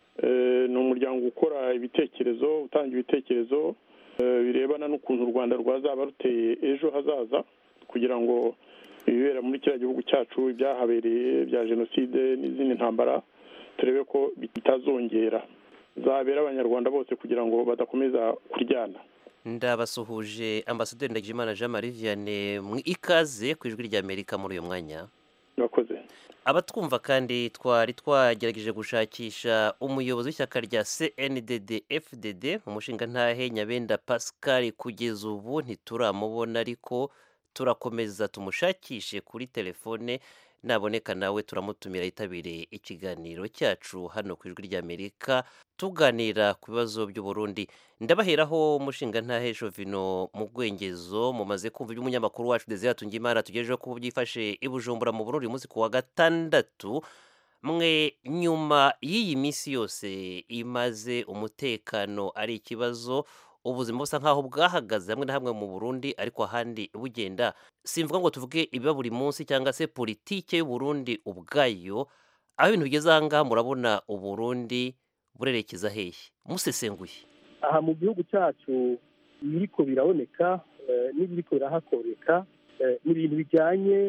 ni umuryango ukora ibitekerezo utanga ibitekerezo birebana n'ukuntu u rwanda rwazaba ruteye ejo hazaza kugira ngo ibibera muri kiriya gihugu cyacu ibyahabereye bya jenoside n'izindi ntambara turebe ko bitazongera zabera abanyarwanda bose kugira ngo badakomeza kuryana ndabasuhuje ambasaderi ndagijimana jean marie vianney mu ikaze ku ijwi ry'amerika muri uyu mwanya murakoze abatwumva kandi twari twagerageje gushakisha umuyobozi w'ishyaka rya cndd fdd umushinga ntahe nyabenda pascal kugeza ubu ntituramubona ariko turakomeza tumushakishe kuri telefone naboneka nawe turamutumira yitabiriye ikiganiro cyacu hano ku ijwi ry'amerika tuganira ku bibazo by'uburundi ndabaheraho umushinga ntahesho vino mu bwengezo mumaze kumva iby'umunyamakuru wacu desire tungimana tugejejeho ko byifashe i bujumbura mu burundi umunsi ku wa gatandatu mwe nyuma y'iyi minsi yose imaze umutekano ari ikibazo ubuzima busa nk'aho bwahagaze hamwe na hamwe mu burundi ariko ahandi bugenda simvuga ngo tuvuge ibiba buri munsi cyangwa se politike y'uburundi ubwayo aho ibintu bigeze aha ngaha murabona uburundi burerekeza hehe musesenguye aha mu gihugu cyacu ibiriko biraboneka n'ibiriko birahakoreka ni ibintu bijyanye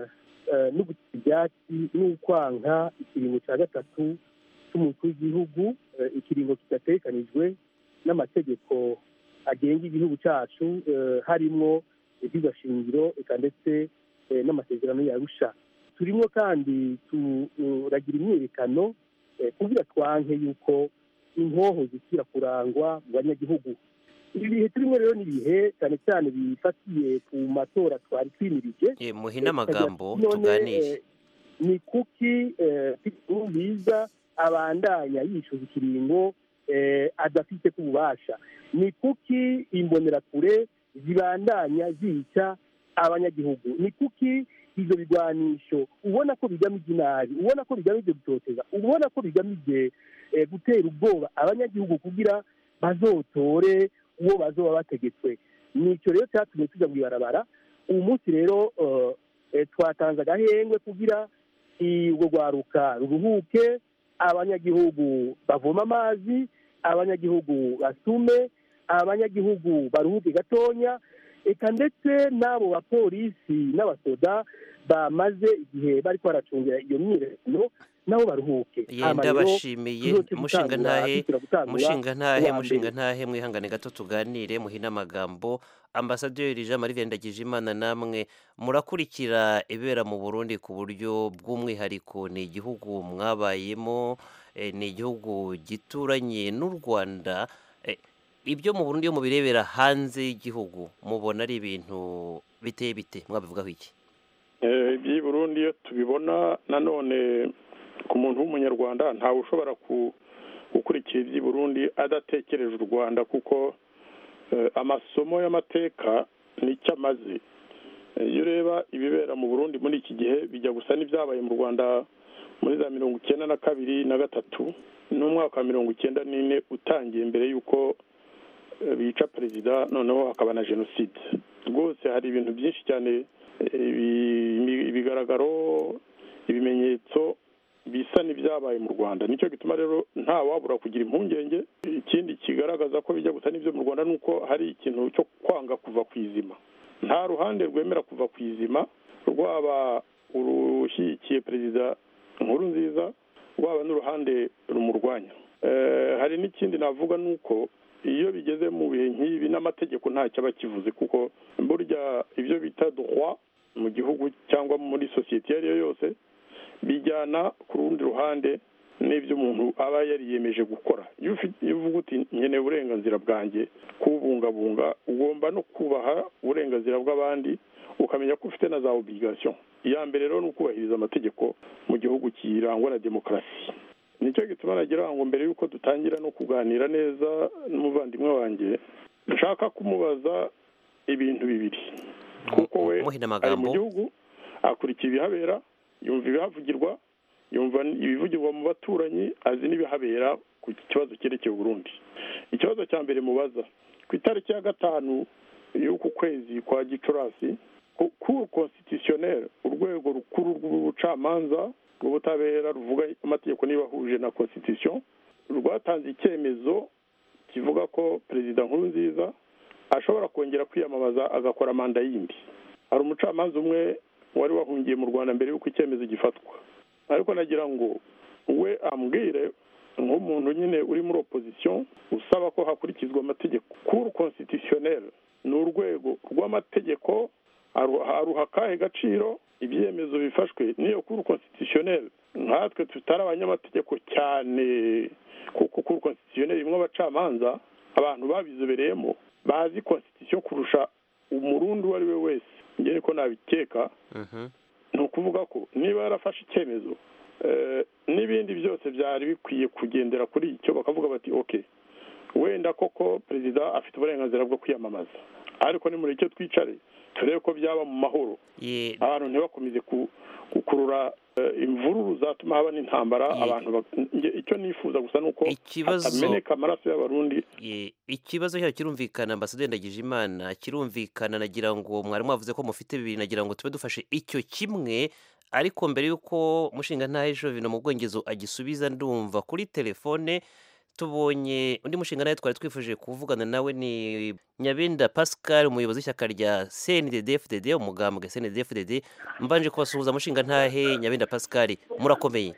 no gutira ibyatsi n'ukwanka ikiringo cya gatatu cy'umukuru w'igihugu ikiringo kidatekanijwe n'amategeko agenga igihugu cyacu harimo iby'ugashingiro eka ndetse n'amasezerano yarusha turimo kandi turagira imyiyerekano eh, kugira twanke yuko inkoho zisubira kurangwa mu banyagihugu ibi bihe turimo rero ni ibihe cyane cyane bifatiye ku matora twari twimirije Eh, muhine amagambo none, tuganire eh, ni kuki nziza abandanya yishyuza ikiringo eh, adafite ku bubasha ni kuki imbonerakure zibandanya zica abanyagihugu ni kuki ibyo bigwanisho ubona ko bigamije inabi ubona ko bigamije gutoteza ubona ko bigamije eh, gutera ubwoba abanyagihugu kugira bazotore uwo bazoba bategetswe nicyo rero cyatumye tujya mu ibarabara uyu munsi rero eh, eh, twatanze agahengwe kugira urwo rwaruka ruruhuke abanyagihugu bavoma amazi abanyagihugu basume abanyagihugu baruhuke gatonya eka ndetse n'abo bapolisi n'abasoda bamaze igihe bari baracungira iyo myiyerekano nabo baruhuke ye Hama rero ndabashimiye tuzoce mushinga gutangura- ntahe dusubira gutangura mushinga ntahe uwa mushinga mbere. ntahe mwihangane gato tuganire muhine amagambo ambasaderi jean marie vianney imana namwe murakurikira ibera mu burundi ku buryo bw'umwihariko ni igihugu mwabayemo eh, ni igihugu gituranye n'u rwanda Eh, ibyo mu burundi iyo mubirebera hanze y'igihugu mubona ari ibintu biteye bite mwabivugaho iki Eh, iby'i burundi iyo tubibona nanone ku muntu w'umunyarwanda ntawe ushobora ku- gukurikira iby'i burundi adatekereje u rwanda kuko eh, amasomo y'amateka nicyo amaze Eh, iyo ureba ibibera mu burundi muri iki gihe bijya gusa n'ibyabaye mu rwanda muri za mirongo icyenda na kabiri na gatatu n'umwaka wa mirongo icyenda n'ine utangiye mbere y'uko eh, bica perezida noneho hakaba na jenoside rwose hari ibintu byinshi cyane eh, ibi- ibigaragaro ibimenyetso bisa n'ibyabaye mu rwanda nicyo gituma rero nta wabura kugira impungenge ikindi kigaragaza ko bijya gusa n'ibyo mu rwanda ni uko hari ikintu cyo kwanga kuva ku izima nta ruhande rwemera kuva ku izima rwaba urushyigikiye perezida nkuru nziza rwaba n'uruhande rumurwanya Eh, hari n'ikindi navuga ni uko iyo bigeze mu bihe nk'ibi n'amategeko ntacyo aba akivuze kuko burya ibyo bita droit mu gihugu cyangwa muri sosiyete iyo ari yo yose bijyana ku rundi ruhande n'ibyo umuntu aba yariyemeje gukora iyo ufite- iyo uvuga uti nkeneye uburenganzira bwanjye kubungabunga ugomba no kubaha uburenganzira bw'abandi ukamenya ko ufite na za obligation iya mbere rero ni ukubahiriza amategeko mu gihugu kirangwa na demokarasi nicyo gituma nagira ngo mbere y'uko dutangira no kuganira neza n'umuvandimwe wanjye nshaka kumubaza ibintu bibiri kuko we muhina ari mu amagambo gihugu akurikira ibihabera yumva ibihavugirwa yumva ibivugirwa mu baturanyi azi n'ibihabera ku kibazo cyerekeye Burundi ikibazo cya mbere mubaza ku itariki ya gatanu y'uku kwezi kwa gicurasi cour constitutionnelle urwego rukuru rw'ubucamanza rw'ubutabera ruvuga amategeko niba ahuje na constitution rwatanze icyemezo kivuga ko perezida nkuru nziza ashobora kongera kwiyamamaza agakora manda yindi hari umucamanza umwe wari wahungiye mu rwanda mbere y'uko icyemezo gifatwa ariko nagira ngo we ambwire nk'umuntu nyine uri muri opposition usaba ko hakurikizwa amategeko cour constitutionnelle ni urwego rw'amategeko aru- aruha akahe gaciro ibyemezo bifashwe n'iyo cour constitutionnelle nkatwe tutari abanyamategeko cyane kuko cour constitutionnelle irimo abacamanza abantu babizobereyemo bazi constitution kurusha umurundi uwo ari we wese njye niko nabikeka Mhm. ni ukuvuga ko niba yarafashe icyemezo eh, n'ibindi byose byari bikwiye kugendera kuri icyo bakavuga bati ok wenda koko perezida afite uburenganzira bwo kwiyamamaza ariko nimureke twicare turebe ko byaba mu mahoro Ye- abantu ntibakomeze ku- gukurura eh, imvururu zatuma haba n'intambara Ye- abantu bak- nge- icyo nifuza gusa ni uko Ikibazo- hatameneka amaraso y'abarundi Ye, ikibazo cyayo kirumvikana ambasaderi ndagije imana kirumvikana nagira ngo mwari mwavuze ko mufite bibiri nagira ngo tube dufashe icyo kimwe ariko mbere y'uko mushinga ntahe jovino mu bwongezo agisubiza ndumva kuri telefone tubonye undi mushinga nawe twari twifuje kuvugana nawe ni nyabenda pascal umuyobozi w'ishyaka rya cndd umugambwe cndd mbanje kubasuhuza mushinga ntahe nyabenda pascal murakomeye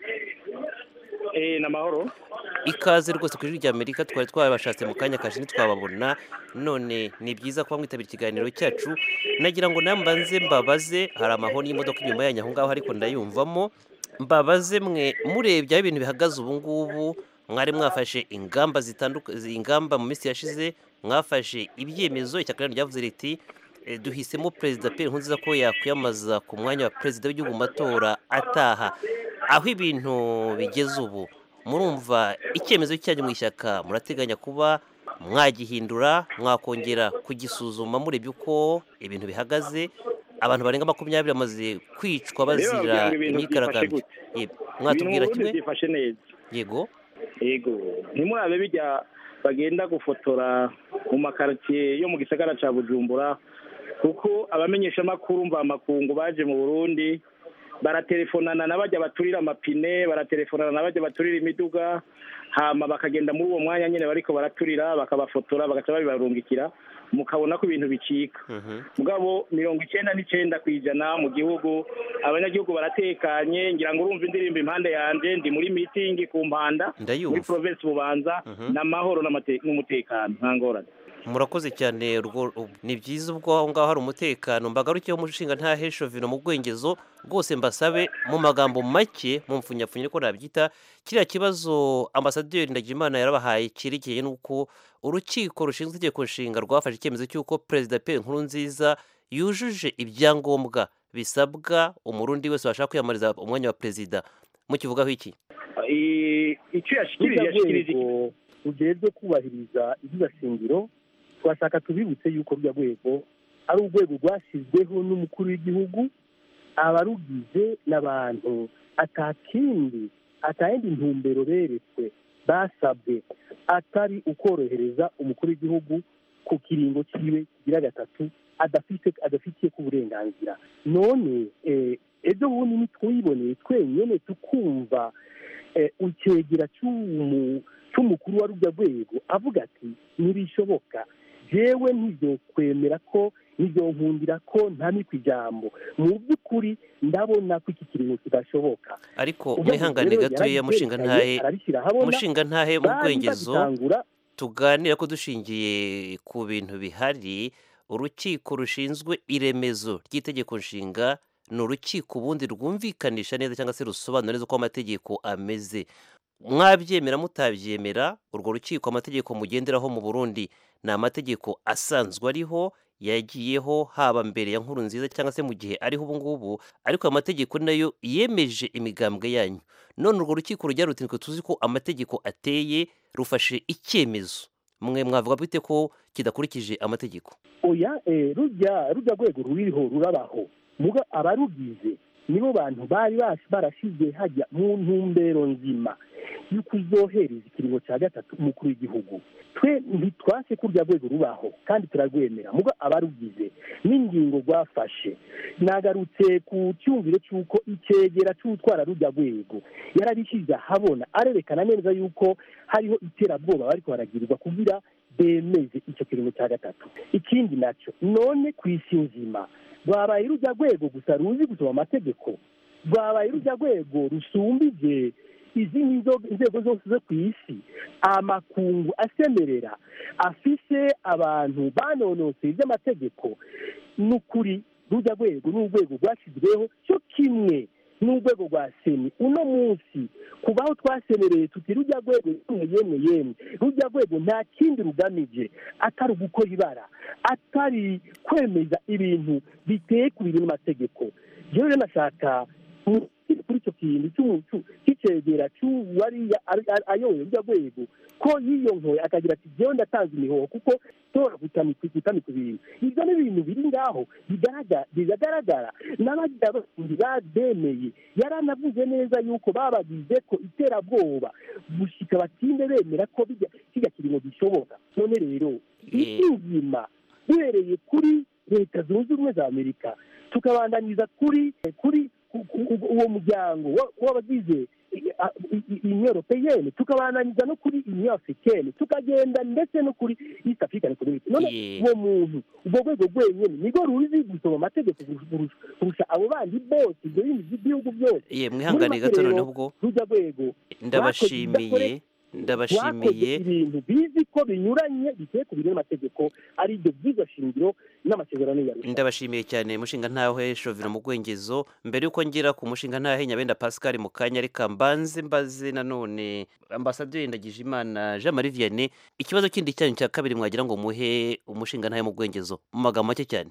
Eh, ni amahoro ikaze rwose ku ijwi rya amerika twari twabashatse mu kanya kashe ntitwababona none ni byiza kuba mwitabira ikiganiro cyacu nagira ngo nambanze mbabaze hari amahoni y'imodoka inyuma yanyu aho ngaho ariko ndayumvamo mbabaze mwe murebye aho ibintu bihagaze ubu ngubu mwari mwafashe ingamba zitandukanye ingamba mu minsi yashize mwafashe ibyemezo ishyaka ryanyu ryavuze riti eh, duhisemo perezida Pierre Nkurunziza ko yakwiyamaza ku mwanya wa perezida w'igihugu mu matora ataha aho ibintu bigeze ubu murumva icyemezo cyanyu mu ishyaka murateganya kuba mwagihindura mwakongera kugisuzuma murebye uko ibintu bihagaze abantu barenga makumyabiri bamaze kwicwa bazira Rero kugira ngo ibintu imyigaragambyo byifashe gute? Yego. mwatubwira ibintu mu kimwe Burundi byifashe neza yego yego ntimurabe bijya bagenda gufotora mu makaritsiye yo mu gisagara cya bujumbura kuko abamenyeshamakuru mvamakungu baje mu burundi baratelefonana na bajya baturira amapine baratelefonana na bajya baturira imiduga hama bakagenda muri uwo mwanya nyine bariko baraturira bakabafotora bagaca babibarungikira mukabona ko ibintu bicika mugabo mirongo icyenda n'icyenda ku ijana mu gihugu abanyagihugu baratekanye ngira ngo urumva indirimbo impande yanjye ndi muri mitingi ku mpanda Ndayumva. muri provinsi bubanza Mhm. n'amahoro n'amate- n'umutekano nta ngorane murakoze cyane urwo ni byiza ubwo aho ngaho hari umutekano mbagarukeho umushinga nta heshovino mu bwengezo rwose mbasabe mu magambo make mu mfunyapfunya ko nabyita kiriya kibazo ambasaderi ndagijimana yarabahaye cyerekeye n'uko urukiko rushinzwe itegeko nshinga rwafashe icyemezo cy'uko perezida Pierre Nkurunziza yujuje ibyangombwa bisabwa umurundi wese washaka kwiyamamariza umwanya wa perezida mukivugaho iki I- icyo yashikirije yashikirije urwego rujejwe kubahiriza iby'igashingiro twashaka tubibutse yuko rujya rwego ari urwego rwashyizweho n'umukuru w'igihugu abarugize n'abantu atakindi atayindi ntumbero beretswe basabwe atari ukorohereza umukuru w'igihugu ku kiringo cyiwe kigira gatatu adafite adafitiye ku burenganzira none eh, ejo bundi nitwiboneye twenyene tukumva eh, icegera cy'umu- cy'umukuru wa rujya rwego avuga ati ntibishoboka jewe ntibyokwemera ko ntibyonkundira ko ntamikwa ijambo mu by'ukuri ndabona ko iki kiringo kidashoboka ariko Ubwo mwihangane rero gatoya yarabyerekanye, mushinga ntahe arabishyira ahabona, mushinga ntahe mu bari bwengezo bagitangura tuganira ko dushingiye ku bintu bihari urukiko rushinzwe iremezo ry'itegeko nshinga ni urukiko ubundi rwumvikanisha neza cyangwa se rusobanura neza uko amategeko ameze mwabyemera mutabyemera urwo rukiko amategeko mugenderaho mu burundi ni amategeko asanzwe ariho yagiyeho haba mbere ya nkuru nziza cyangwa se mu gihe ariho ubu ngubu ariko ayo mategeko nayo yemeje imigambwe yanyu none urwo rukiko rujya ruti "Nitwe tuzi ko amategeko ateye rufashe icyemezo mwe mwavuga bite ko kidakurikije amategeko oya eh, rujya rujya rwego ruriho rurabaho muga abarugize nibo bantu bari bas- barashize hajya mu ntumbero nzima yo kuzohereza ikiringo cya gatatu umukuru w'igihugu twe ntitwase ko urya rwego rubaho kandi turarwemera muga abarugize n'ingingo rwafashe nagarutse ku cyumviro cy'uko icyegera cy'utwara rujya rwego yarabishyize ahabona arerekana neza yuko hariho iterabwoba bariko baragirirwa kugira bemeze icyo kiringo cya gatatu ikindi nacyo none ku isi nzima rwabaye rujya rwego gusa ruzi gusoma amategeko rwabaye rujya rwego rusumbije izindi nzo- inzego zose zo ku isi amakungu asemerera afise abantu banonoseye iby'amategeko n'ukuri rujya rwego ni urwego rwashyizweho cyo kimwe n'urwego rwa seni uno munsi kubaho twasemereye tuti rujya rwego yemwe yemwe yemwe rujya rwego nta kindi rugamije atari ugukora ibara atari kwemeza ibintu biteye ku bintu n'amategeko jewe rero nashaka mu- kuri icyo kintu cy'umu- cy'u- cy'icegera cy'uwariya ayoboye rujya rwego ko yiyonkoye akagira ati jewe ndatanze imihoho kuko tora gutamika gutamika ibintu ibyo ni ibintu biri ngaho bigaragara bigaragara n'abagira bandi bademeye yaranavuze neza yuko babagize ko iterabwoba gushika batinde bemera ko bijya kijya kiringo gishoboka none rero isi nzima duhereye kuri leta zunze ubumwe za amerika tukabandaniza kuri kuri ku- ku- uwo muryango wa- w'abagize union europeyenne tukabandaniza no kuri union africaine tukagenda ndetse no kuri east african community none Yeah. uwo muntu ubwo rwego rwenyine nirwo ruzi gusoma amategeko kurusha- kurusha abo bandi bose ibyo bindi by'ibihugu byose ye mwihangane Muri make gato rero, noneho ubwo rujya rwego ndabashimiye ndabashimiye ibintu bizi ko binyuranye biteye ku bintu n'amategeko ari ibyo by'izo shingiro n'amasezerano yarusha ndabashimiye cyane mushinga ntahe shovino mu gwengezo mbere yuko ngera ku mushinga ntahe nyabenda pascal mu kanya reka mbanze mbaze nanone ambasaderi ndagijimana jean marie vianney ikibazo kindi cyanyu cya kabiri mwagira ngo muhe umushinga ntahe mu gwengezo mu magambo make cyane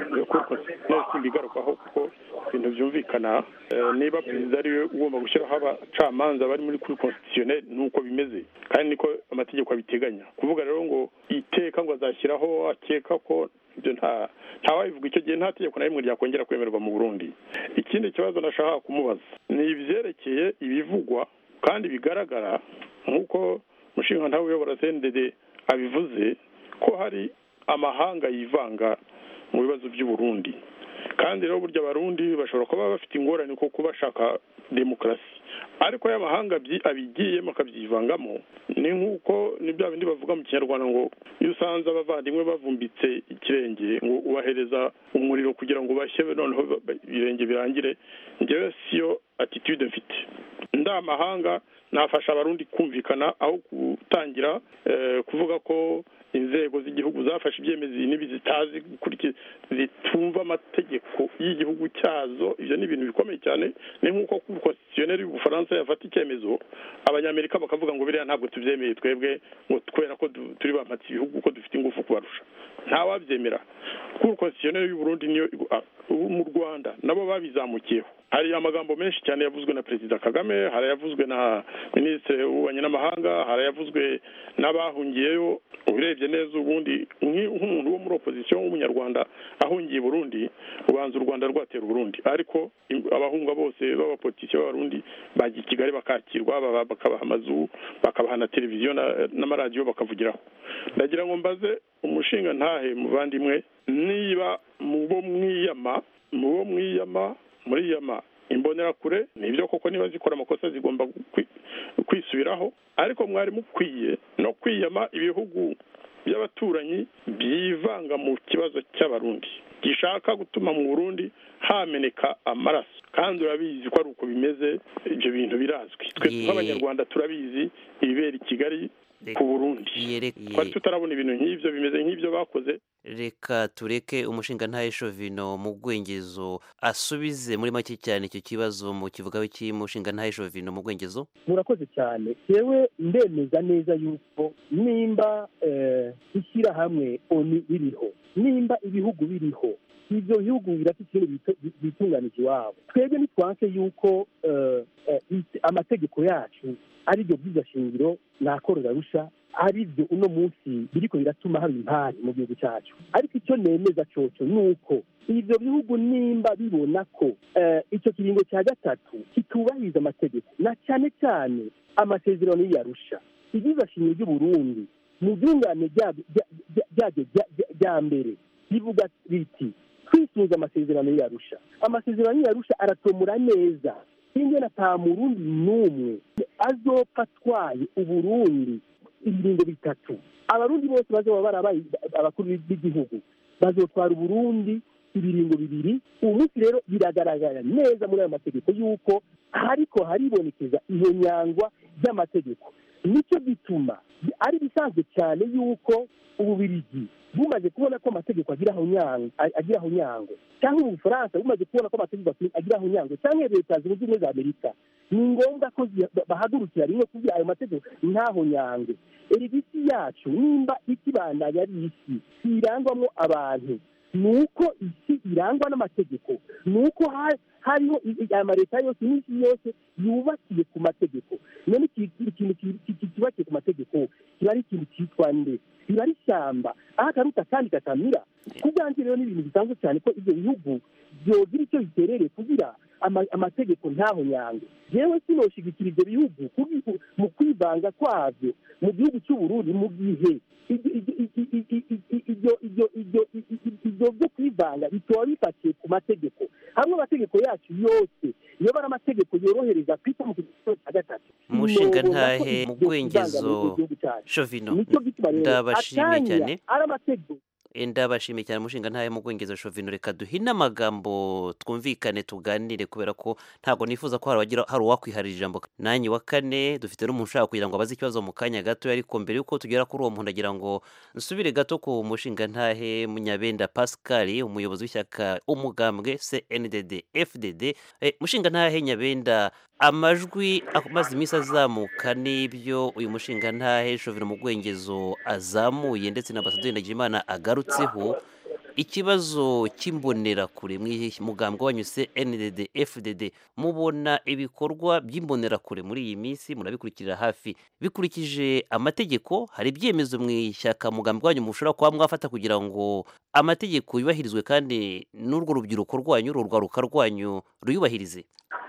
simbigarukaho kuko ibintu byumvikana niba perezida ariwe ugomba gushyiraho abacamanza bari muri kuri constitutionnel nuko bimeze kandi niko amategeko abiteganya kuvuga rero ngo iteka ngo azashyiraho akeka ko ibyo nta ntawabivuga icyo gihe nta tegeko na rimwe ryakongera kwemerwa mu burundi ikindi kibazo nashaka kumubaza ni ibyerekeye ibivugwa kandi bigaragara nk'uko umushinga ntawe uyobora cndd abivuze ko hari amahanga yivanga mu bibazo by'uburundi kandi rero burya abarundi bashobora kuba bafite ingorane kuko bashaka demokarasi ariko y'amahanga abigiyemo akabyivangamo ni nk'uko ni bya bindi bavuga mu kinyarwanda ngo iyo usanze abavandimwe bavumbitse ikirenge ngo ubahereza umuriro kugira ngo bashye noneho ibirenge birangire ngewe siyo atitude mfite ndamahanga nafasha abarundi kumvikana aho gutangira kuvuga ko inzego z'igihugu zafashe ibyemezo n'ibi zitazi zitumva amategeko y'igihugu cyazo ibyo ni ibintu bikomeye cyane ni nk'uko konstitutioneri y'ubufaransa yafata icyemezo abanyamerika bakavuga ngo biriya ntabwo tubyemeye twebwe ngo kubera ko turi bamatse ibihugu ko dufite ingufu kubarusha ntawabyemera kuko konstitutioneri y'uburundi niyo mu rwanda nabo babizamukiyeho hari amagambo menshi cyane yavuzwe na perezida kagame hari ayavuzwe na minisitiri w'ububanyi n'amahanga hari ayavuzwe n'abahungiyeyo urebye neza ubundi nk'umuntu wo muri opozisiyo w'umunyarwanda ahungiye burundi ubanza u rwanda rwatera uburundi ariko abahunga bose b'abapolitisiyo b'abarundi bajya i kigali bakakirwa bakabaha amazu bakabaha na televiziyo n'amaradiyo bakavugiraho ndagira ngo mbaze umushinga ntahe muvandimwe niba mu bo mwiyama mu bo mwiyama muri yama imbonerakure nibyo koko niba zikora amakosa zigomba kwisubiraho ariko mwari mukwiye no kwiyama ibihugu by'abaturanyi byivanga mu kibazo cy'abarundi gishaka gutuma mu burundi hameneka amaraso kandi urabizi ko ari uko bimeze ibyo bintu birazwi twe nk'abanyarwanda turabizi ibibera i kigali ku burundi twari tutarabona ibintu nk'ibyo bimeze nk'ibyo bakoze reka tureke umushinga ntahe shovino mu gwengezo asubize muri make cyane icyo kibazo mu kivuga w'iki mushinga ntahe shovino mu gwengezo murakoze cyane yewe ndemeza neza yuko nimba ishyirahamwe oni biriho nimba ibihugu biriho ibyo bihugu birafite ikintu bitunganije iwabo twebwe ntitwanke yuko amategeko yacu ari byo byiza shingiro nakororarusha ari byo uno munsi biriko biratuma haba impari mu gihugu cyacu ariko icyo nemeza coco ni uko ibyo bihugu nimba bibona ko icyo kiringo cya gatatu kitubahiriza amategeko na cyane cyane amasezerano y'iyarusha ibyiza shingiro ry'uburundi mu byungane ryaryo rya mbere rivuga riti twisuza amasezerano y'iyarusha amasezerano y'iyarusha aratomura neza ingena ata murundi n'umwe azopfa atwaye uburundi ibiringo bitatu abarundi bose bazoba barabaye abakuru b'igihugu bazotwara uburundi ibiringo bibiri ubu munsi rero biragaragara neza muri ayo mategeko y'uko ariko haribonekeza iyo nyangwa ry'amategeko nicyo gituma ari bisanzwe cyane y'uko ububirigi bumaze kubona ko amategeko agiraho nyango cyangwa ubufaransa bumaze kubona ko amategeko agiraho nyango cyangwa leta zunze ubumwe za amerika ni ngombwa ko bahagurukira rimwe kugira ayo mategeko ntaho nyange erigisi yacu nimba ikibandanya ari isi irangwamo abantu ni uko isi irangwa n'amategeko ni uko hariho amaleta yose n'isi yose yubakiye ku mategeko none ikintu cyubakiye ku mategeko kiba ari ikintu cyitwa nde biba ari ishyamba aho akaruta kandi katamira ku bwanjye rero ni ibintu bisanzwe cyane ko ibyo bihugu byogira icyo biterereye kugira amategeko ntaho nyange yewe sinoshigikira ibyo bihugu mu kwivanga kwabyo mu gihugu cy'uburundi mu gihe ibyo byo kwivanga bitoba bifatiye ku mategeko hamwe amategeko yacu yose iyo bari amategeko yorohereza kwita mu kigero cya gatatu umushinga ntahe mu bwengezo shovino ndabashimiye cyane ari amategeko ndabashimiye cyane umushinga ntayo mu bwongezo shovino reka duhine amagambo twumvikane tuganire kubera ko ntabwo nifuza ko hari abagira- hari uwakwiharira ijambo nanjye wa kane dufite n'umuntu ushaka kugira ngo abaze ikibazo mu kanya gato ariko mbere y'uko tugera kuri uwo muntu agira ngo nsubire gato ku mushinga ntahe munyabenda pascal umuyobozi w'ishyaka umugambwe cndd fdd Eh, mushinga ntahe nyabenda amajwi amaze iminsi azamuka n'ibyo uyu mushinga ntahe shovino mu bwengezo azamuye ndetse na ambasaderi ndagijimana agarutseho ikibazo cy'imbonerakure mugambwe wanyu cndd fdd mubona ibikorwa by'imbonerakure muri iyi minsi murabikurikirira hafi bikurikije amategeko hari ibyemezo mu ishyaka mugambwe wanyu mushobora kuba mwafata kugira ngo amategeko yubahirizwe kandi n'urwo rubyiruko rwanyu urwo rwaruka rwanyu ruyubahirize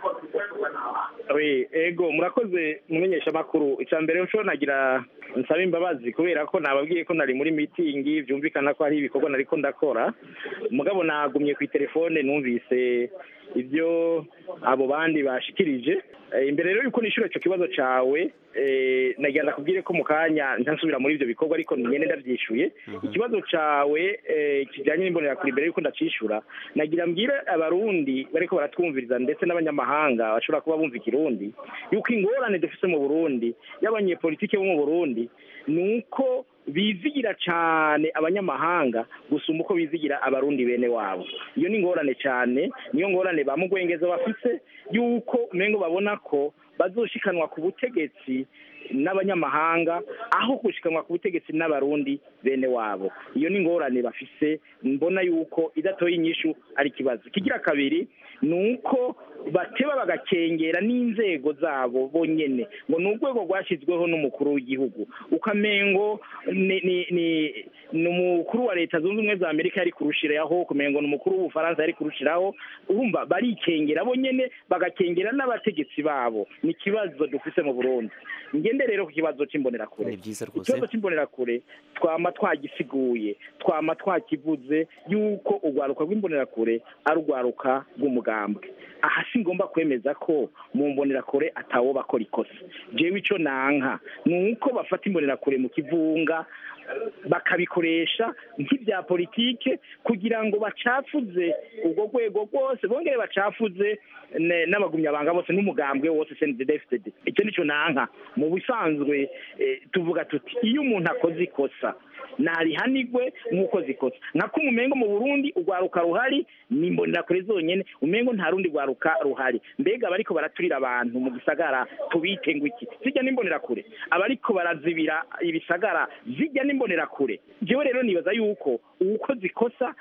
we ego murakoze mumenyesha amakuru icya mbere nshobora nagira nsaba imbabazi kubera ko nababwiye ko nari muri mitingi byumvikana ko hari ibikorwa nari ko ndakora mugabo nagumye ku telefone numvise ibyo abo bandi bashikirije Eh, imbere rero yuko nishura icyo kibazo cawe eh, nagira ndakubwire ko mu kanya ntasubira muri ibyo bikorwa ariko nyene ndavyishuye ikibazo cawe eh, kijanye n'imbonerakure imbere yuko ndacishura nagira mbwire abarundi bariko baratwumviriza ndetse n'abanyamahanga bashobora kuba bumva ikirundi yuko ingorane dufise mu burundi y'abanyepolitike bo mu burundi ni uko bizigira cyane abanyamahanga gusumba uko bizigira abarundi bene wabo iyo ni ingorane cyane niyo ngorane ba mugwengeza bafise yuko umengo babona ko bazoshikanwa ku butegetsi n'abanyamahanga aho gushikanwa ku butegetsi n'abarundi bene wabo iyo ni ingorane bafise mbona yuko idatoye inyishu ari ikibazo kigira kabiri ni uko bateba bagakengera n'inzego zabo bonyene ngo ni urwego rwashyizweho n'umukuru w'igihugu ukamengo ni ni ni ni umukuru wa leta zunze ubumwe za amerika yari kurushiraho kumengo ni umukuru w'ubufaransa yari kurushiraho urumva barikengera bonyene bagakengera n'abategetsi babo ni ikibazo dufise mu burundi ngende rero ku kibazo c'imbonerakure ni byiza rwose ikibazo c'imbonerakure twama twagisiguye twama twakivuze yuko urwaruka rw'imbonerakure ari urwaruka rw'umugambwe aha si ngomba kwemeza ko mu mbonerakure atawo bakora ikosa jewe ico nanka ni uko bafata imbonerakure mu kivunga bakabikoresha nk'ibya politike kugira ngo bacafuze urwo rwego rwose bongere bacafuze ne- n'abagumyabanga bose n'umugambwe wose cndfdd icyo nicyo nanka mu bisanzwe eh, tuvuga tuti iyo umuntu akoze ikosa narihanigwe nk'uko zikosa nka umengo mu burundi urwaruka ruhari ni imbonerakure zonyene umengo nta rundi rwaruka ruhari mbega abariko baraturira abantu mu gisagara tubite ngo iki zijya n'imbonerakure abariko barazibira ibisagara zijya n'imbonerakure jewe rero nibaza yuko uwukoze ikosa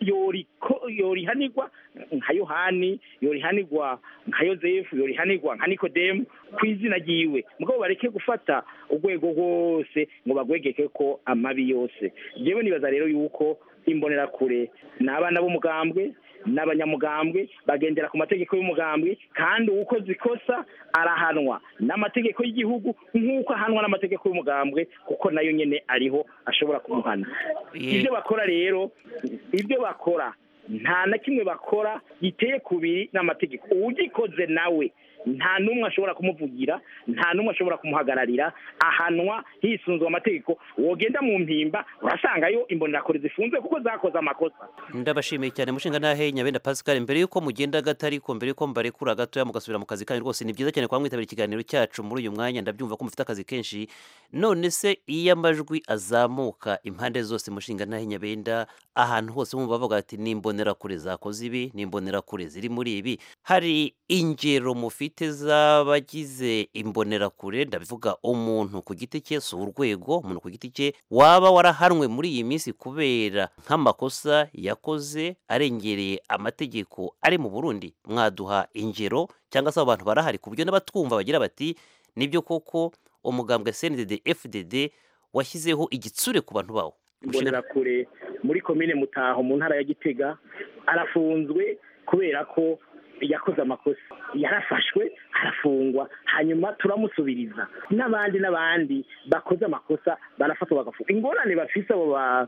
yoriko yorihanirwa nka yohani yorihanirwa nka yozefu yorihanirwa nka nikodemu ku izina ryiwe mugabo bareke gufata urwego rwose ngo bagwegeke ko amabi yose jewe nibaza rero yuko imbonerakure ni abana b'umugambwe n'abanyamugambwe bagendera ku mategeko y'umugambwe kandi uwukoze ikosa arahanwa n'amategeko y'igihugu nk'uko ahanwa n'amategeko y'umugambwe kuko nayo nyene ariho ashobora kumuhana ibyo bakora rero ibyo bakora nta na kimwe bakora giteye kubiri n'amategeko uwugikoze nawe nta n'umwe ashobora kumuvugira nta n'umwe ashobora kumuhagararira ahanwa hisunzwe amategeko wogenda mu mpimba urasangayo imbonerakure zifunze kuko zakoze amakosa ndabashimiye cyane mushinga ntahe nyabenda pascal mbere y'uko mugenda gato ariko mbere y'uko mbarekura gatoya mugasubira mu kazi kanyu rwose ni byiza cyane kuba mwitabira ikiganiro cyacu muri uyu mwanya ndabyumva ko mufite akazi kenshi none se iyo amajwi azamuka impande zose mushinga ntahe nyabenda ahantu hose bumva bavuga ati ni imbonerakure zakoze ibi ni imbonerakure ziri muri ibi hari ingero mufite z'abagize imbonerakure ndabivuga umuntu ku giti cye si urwego umuntu ku giti cye waba warahanwe muri iyi minsi kubera nk'amakosa yakoze arengereye amategeko ari mu burundi mwaduha ingero cyangwa se abo bantu barahari ku buryo n'abatwumva bagira bati nibyo koko umugambwe cndd fdd washyizeho igitsure ku bantu bawo imbonerakure muri komine mutaho mu ntara ya gitega arafunzwe kubera ko yakoze amakosa yarafashwe arafungwa hanyuma turamusubiriza n'abandi n'abandi bakoze amakosa barafatwa bagafuka ingorane bafise abo ba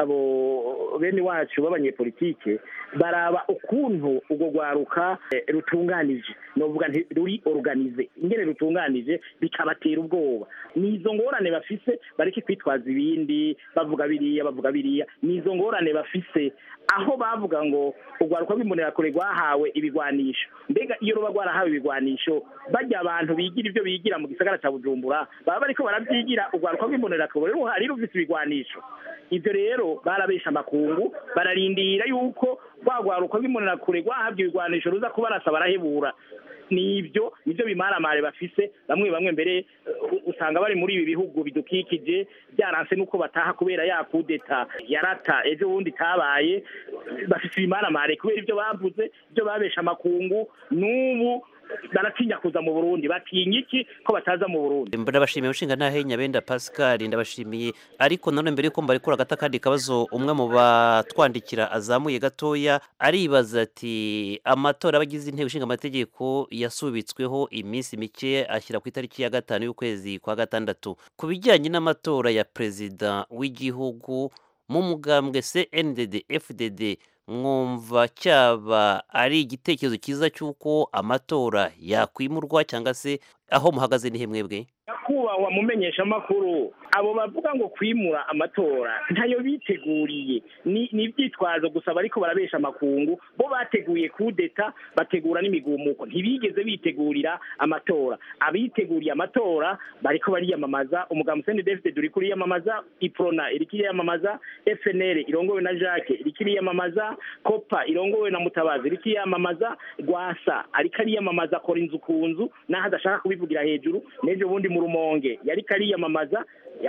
abo bene wacu b'abanyepolitike baraba ukuntu urwo rwaruka eh, rutunganije novuga nti ruri organize ingene rutunganije bikabatera ubwoba ni izo ngorane bafise bareke kwitwaza ibindi bavuga biriya bavuga biriya ni izo ngorane bafise aho bavuga ngo urwaruka rw'imbonerakure rwahawe ibigwanisho mbega iyo ruba rwarahawe ibigwanisho bajya abantu bigira ibyo bigira mu gisagara cya bujumbura baba bariko barabyigira urwaruka rw'imbonerakure ruhari rufise ibigwanisho ibyo rero barabesha amakungu bararindira yuko rwa rwaruka rw'imbonerakure rwahabwa ibigwanisho ruza kubarasa barahebura nibyo nibyo bimaramare bafise bamwe bamwe mbere uh, usanga bari muri ibi bihugu bidukikije byaranse nuko bataha kubera ya kudeta yarata ejo bundi itabaye bafise ibimaramare kubera ibyo bavuze ibyo babesha amakungu n'ubu baratinya kuza mu burundi batinya iki ko bataza mu burundi ndabashimiye ushinga ntahe nyabenda pascal ndabashimiye ariko nanone mbere yuko mbarekura agata kandi kabazo umwe mu batwandikira azamuye gatoya aribaza ati amatora y'abagize inteko ishinga amategeko yasubitsweho iminsi mike ashyira ku itariki ya gatanu y'ukwezi kwa gatandatu ku bijyanye n'amatora ya perezida w'igihugu mu mugambwe cndd fdd mwumva cyaba ari igitekerezo cyiza cy'uko amatora yakwimurwa cyangwa se aho muhagaze ni mwebwe nyakubahwa mumenyesha amakuru abo bavuga ngo kwimura amatora ntayo biteguriye ni ni ibyitwazo gusa bariko barabesha amakungu bo bateguye kudeta bategura n'imigumuko ntibigeze bitegurira amatora abiteguriye amatora bariko bariyamamaza umugambi sende david uri kuriyamamaza iprona iriko iriyamamaza fnl irongowe na jacques iriko iriyamamaza kopa irongowe na mutabazi iriko iriyamamaza rwasa ariko ariyamamaza akora inzu ku nzu n'aho adashaka kubivugira hejuru n'ejo bundi mu rumonge yariko ariyamamaza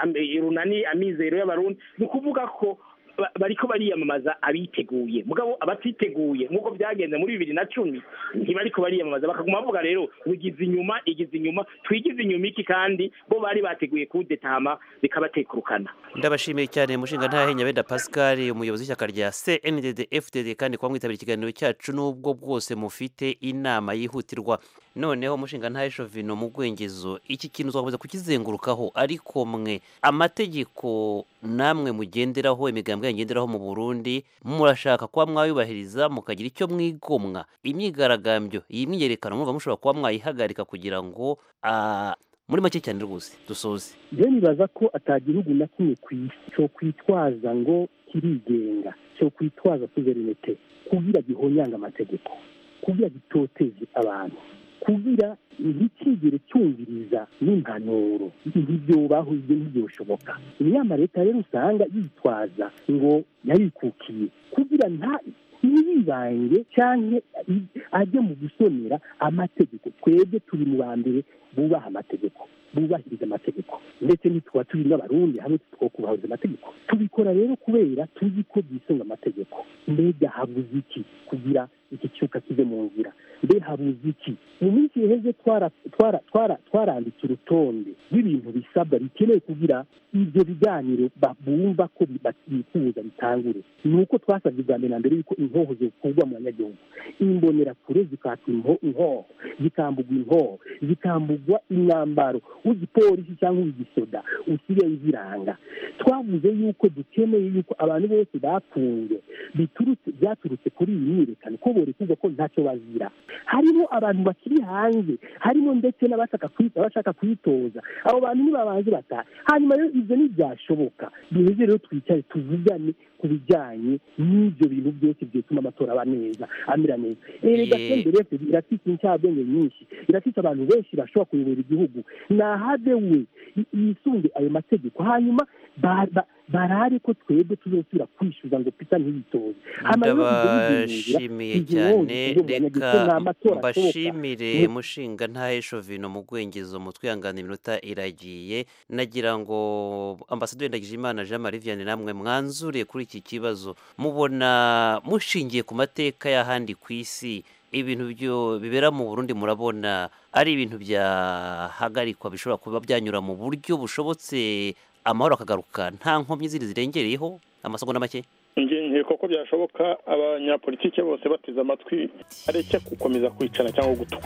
runani amizero y'abarundi ni ukuvuga ko ba- bariko bariyamamaza abiteguye mugabo abatiteguye nk'uko byagenze muri bibiri na cumi ntibariko bariyamamaza bakaguma bavuga rero wigize inyuma igize inyuma twigize inyuma iki kandi bo bari bateguye kudetama bikabatekurukana ndabashimiye cyane mushinga ntahe nyabenda pascal umuyobozi w'ishyaka rya cndd fdd kandi kuba mwitabira ikiganiro cyacu n'ubwo bwose mufite inama yihutirwa noneho mushinga ntahe shovino mu bwengezo iki kintu uzakomeza kukizengurukaho ariko mwe amategeko namwe mugenderaho imigambwe yangenderaho mu burundi murashaka kuba mwayubahiriza mukagira icyo mwigomwa imyigaragambyo iyi myiyerekano mwumva mushobora kuba mwayihagarika kugira ngo ah, muri make cyane rwose dusoze rero nibaza ko atagihugu na kimwe ku isi cyo kwitwaza ngo kirigenga cyo kwitwaza suverinete kugira gihonyanga amategeko kugira gitoteze abantu kugira ntikigere cyumviriza n'impanuro ntibyobaho ibyo ntibyoshoboka inama leta rero usanga yitwaza ngo yarikukiye kugira nta ntiyibange cyangwa ajye mu gusonera amategeko twebwe turi mu ba mbere bubaha amategeko bubahiriza amategeko ndetse ntitwa turi n'abarundi hamwe twokubahiriza amategeko tubikora rero kubera tuzi ko byisunga amategeko mbega habuze iki kugira iki cyuka kive mu nzira mbe habuze iki mu minsi iheze twara- twara- twara- twaranditse urutonde rw'ibintu bisabwa bikenewe kugira ibyo biganiro ba- bumva ko bi- bifuza bitangure ni uko twasabye bwa mbere na mbere yuko inkoho zikurwa mu banyagihugu imbonerakure zikatwa inho- inkoho zikambugwa inkoho zikambugwa imyambaro w'igipolisi cyangwa uw'igisoda usigaye ziranga twavuze yuko dukeneye yuko abantu bose bapfunzwe biturutse byaturutse kuri iyi myiyerekano ko borekurwa ko ntacyo bazira harimo abantu bakiri hanze harimo ndetse n'abashaka kwi- abashaka kwitoza abo bantu nibabanze bataha hanyuma rero ibyo ntibyashoboka duheze rero twicare tuvugane ku bijyanye n'ibyo bintu byose byatuma amatora aba neza amera neza erega Ye- senderi efuperi irafite incabwenge nyinshi irafite abantu benshi bashobora kuyobora igihugu nahabe we y- yisunge ayo mategeko hanyuma ba- ba- barare ko twebwe tuzosubira kwishyuza ngo pita ntiyitoze Hama rero ibyo bigenera, ndabashimiye izi cyane nkongi zo mu banyagihugu, reka ni amatora ashoboka. mbashimire Ni- mushinga ntahe shovino mu bwengezo mu twihangane iminota iragiye nagira ngo ambasaderi ndagijimana jean marie vianney namwe mwanzure kuri iki kibazo mubona mushingiye ku mateka y'ahandi ku isi ibintu byo bibera mu burundi murabona ari ibintu byahagarikwa bishobora kuba byanyura mu buryo bushobotse amahoro akagaruka nta nkomyi zindi zirengereyeho amasegonda make nge nkeka ko byashoboka abanyapolitike bose bateze amatwi areke gukomeza kwicana cyangwa gutukana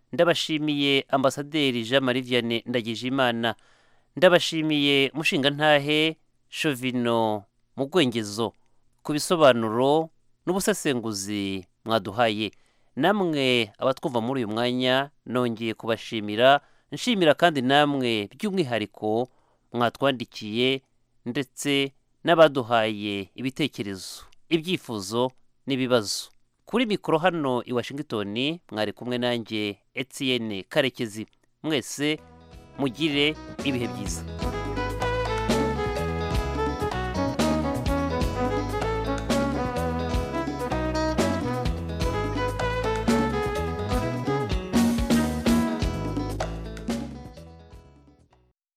ndabashimiye ambasaderi jean marie vianney ndagijimana ndabashimiye mushingantahe shovino mu rwengezo ku bisobanuro n'ubusesenguzi mwaduhaye namwe abatwumva muri uyu mwanya nongeye kubashimira nshimira kandi namwe by'umwihariko mwatwandikiye ndetse n'abaduhaye ibitekerezo ibyifuzo n'ibibazo kuri mikoro hano i washington mwari kumwe nanjye etienne karekezi mwese mugire ibihe byiza